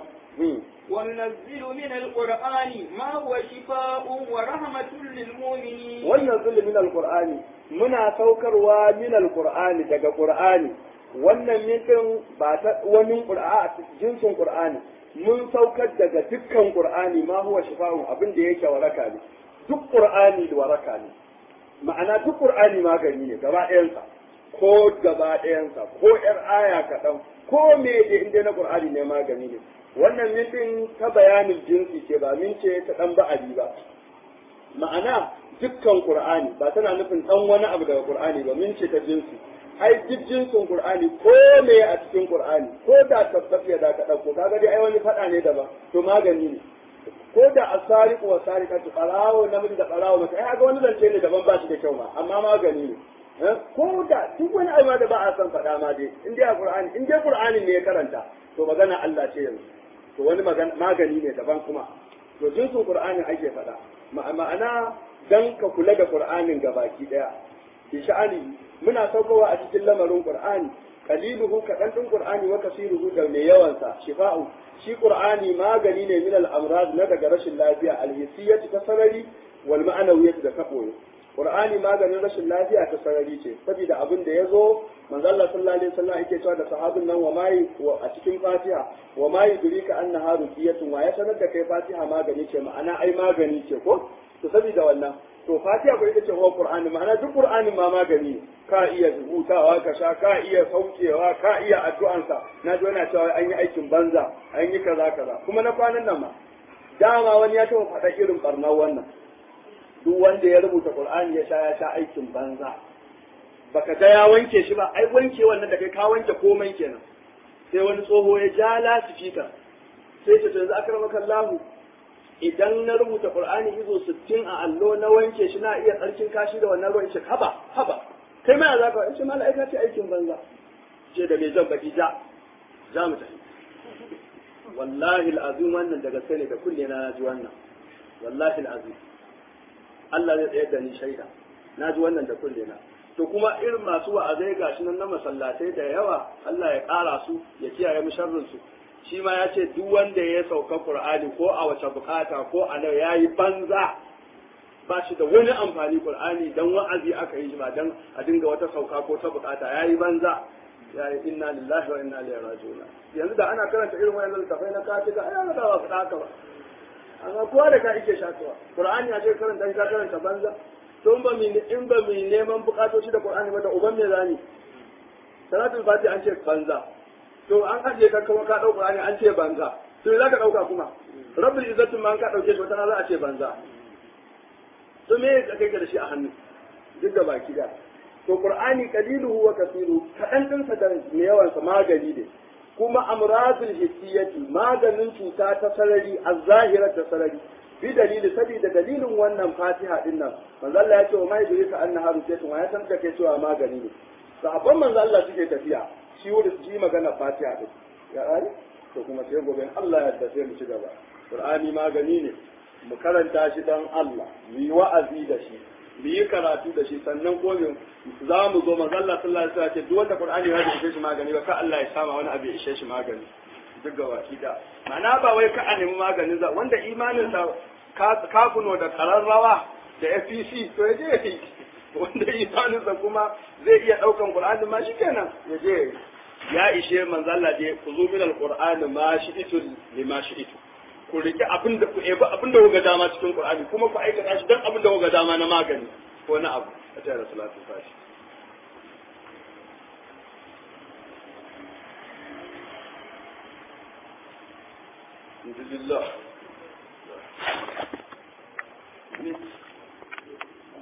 وننزل من القرآن ما هو شفاء ورحمة للمؤمنين wannan min alqur'ani muna saukarwa min alqur'ani daga qur'ani wannan mintin ba ta wani qur'a jinsin qur'ani mun saukar daga dukkan qur'ani ma huwa shifa'un abin da yake waraka ne duk qur'ani da waraka ne ma'ana duk qur'ani magani ne gaba ɗayansa ko gaba ɗayansa ko ƴar aya kaɗan ko me da inda na qur'ani ne magani ne wannan mintin ta bayanin jinsi ce ba min ce ta ɗan ba'adi ba ma'ana dukkan qur'ani ba tana nufin ɗan wani abu daga qur'ani ba min ce ta jinsi ai duk jinsin qur'ani ko me a cikin qur'ani ko da tabbafiya da ka dauko kaga dai ai wani fada ne daban to magani ne ko da asariq wa sariqatu qarawo namiji da qarawo maka ai ga wani zance ne daban ba shi da kyau ma amma magani ne ko da duk wani abu da ba a san fada ma dai in dai qur'ani in dai qur'ani ne ya karanta to magana Allah ce yanzu to wani magani ne daban kuma to jinsin qur'ani ake fada ma'ana dan ka kula da qur'anin gabaki daya bi sha'ani muna saukowa a cikin lamarin Qur'ani qaliluhu kadan din Qur'ani wa kasiruhu da mai yawan sa shifa'u shi Qur'ani magani ne min al-amrad na daga rashin lafiya al-hissiyyati ta sarari wal ma'anawiyyati da kaboye Qur'ani maganin rashin lafiya ta sarari ce saboda abin da yazo manzo Allah sallallahu alaihi wasallam yake cewa da sahabin nan wa mai a cikin Fatiha wa mai durika annaha ruqiyatun wa ya sanar da kai Fatiha magani ce ma'ana ai magani ce ko to saboda wannan to fatiha ko ita ce huwa qur'ani ma'ana duk qur'anin ma magani ka iya rubutawa ka sha ka iya saukewa ka iya addu'ansa na ji yana cewa an yi aikin banza an yi kaza kaza kuma na kwanan nan ma dama wani ya taɓa faɗa irin barnar wannan duk wanda ya rubuta qur'ani ya sha ya sha aikin banza baka ga ya wanke shi ba ai wanke wannan da kai ka wanke komai kenan sai wani tsoho ya ja lasifika sai ce to yanzu akramaka Allahu idan na rubuta Qur'ani izo 60 a allo na wanke shi na iya tsarkin kashi da wannan ruwan shi haba haba kai ma za ka ce mala'ika ce aikin banza ce da me zan baki ja za mu tafi wallahi al'azim wannan da gaske ne da kulle na ji wannan wallahi al'azim Allah zai tsayar da ni shaida na ji wannan da kulle na to kuma irin masu wa'azai gashi nan na masallatai da yawa Allah ya ƙara su ya kiyaye mu sharrin su shi ma ya ce duk wanda ya sauka Qur'ani ko a wace bukata ko a nan yayi banza ba shi da wani amfani Qur'ani dan wa'azi aka yi shi ba dan a dinga wata sauka ko ta bukata yayi banza yayi inna lillahi wa inna ilaihi raji'un yanzu da ana karanta irin wayannan littafai na katika ai ana da ba fada haka ba amma kowa da ka ike shakawa Qur'ani ya ce karanta shi ka karanta banza to in ba mi in ba mi neman bukatoci da Qur'ani ba da uban me zani salatul fatiha an ce banza to an ajiye ka kuma ka ɗau Qur'ani an ce banza to za ka ɗauka kuma rabbul izzatu ma an ka ɗauke shi wata za a ce banza to me ya kai da shi a hannu duk da baki da to Qur'ani qaliluhu wa kasiru kaɗan ɗinsa da mai yawan sa magani ne kuma amradul hissiyati maganin cuta ta sarari az-zahira ta sarari bi dalili saboda dalilin wannan fatiha din nan manzo Allah ya ce wa mai yudrika annaha rukatun wa ya san da kai cewa magani ne sahabban manzo Allah suke tafiya shi wuri su yi magana fatiha din ya rani to kuma sai gobe Allah ya yarda sai mu ci gaba qur'ani magani ne mu karanta shi dan Allah mu yi wa'azi da shi mu yi karatu da shi sannan ko za mu zo manzo Allah sallallahu alaihi wasallam ce duk wanda qur'ani ya ishe shi magani ba ka Allah ya sama wani abu ya ishe shi magani duk gaba da ma'ana ba wai ka a nemi maganin za wanda imanin sa kafuno da kararrawa da FPC to ya je ya yi wanda imaninsa kuma zai iya ɗaukan Qur'ani ma shikenan ya je ya ishe manzo Allah je ku zo min alqur'ani ma shi'itu lima shi'itu ku rike abin da ku ebi abin da kuga dama cikin Qur'ani kuma ku aikata shi dan abin da kuga dama na magani ko na abu a tare da salatu fashi Alhamdulillah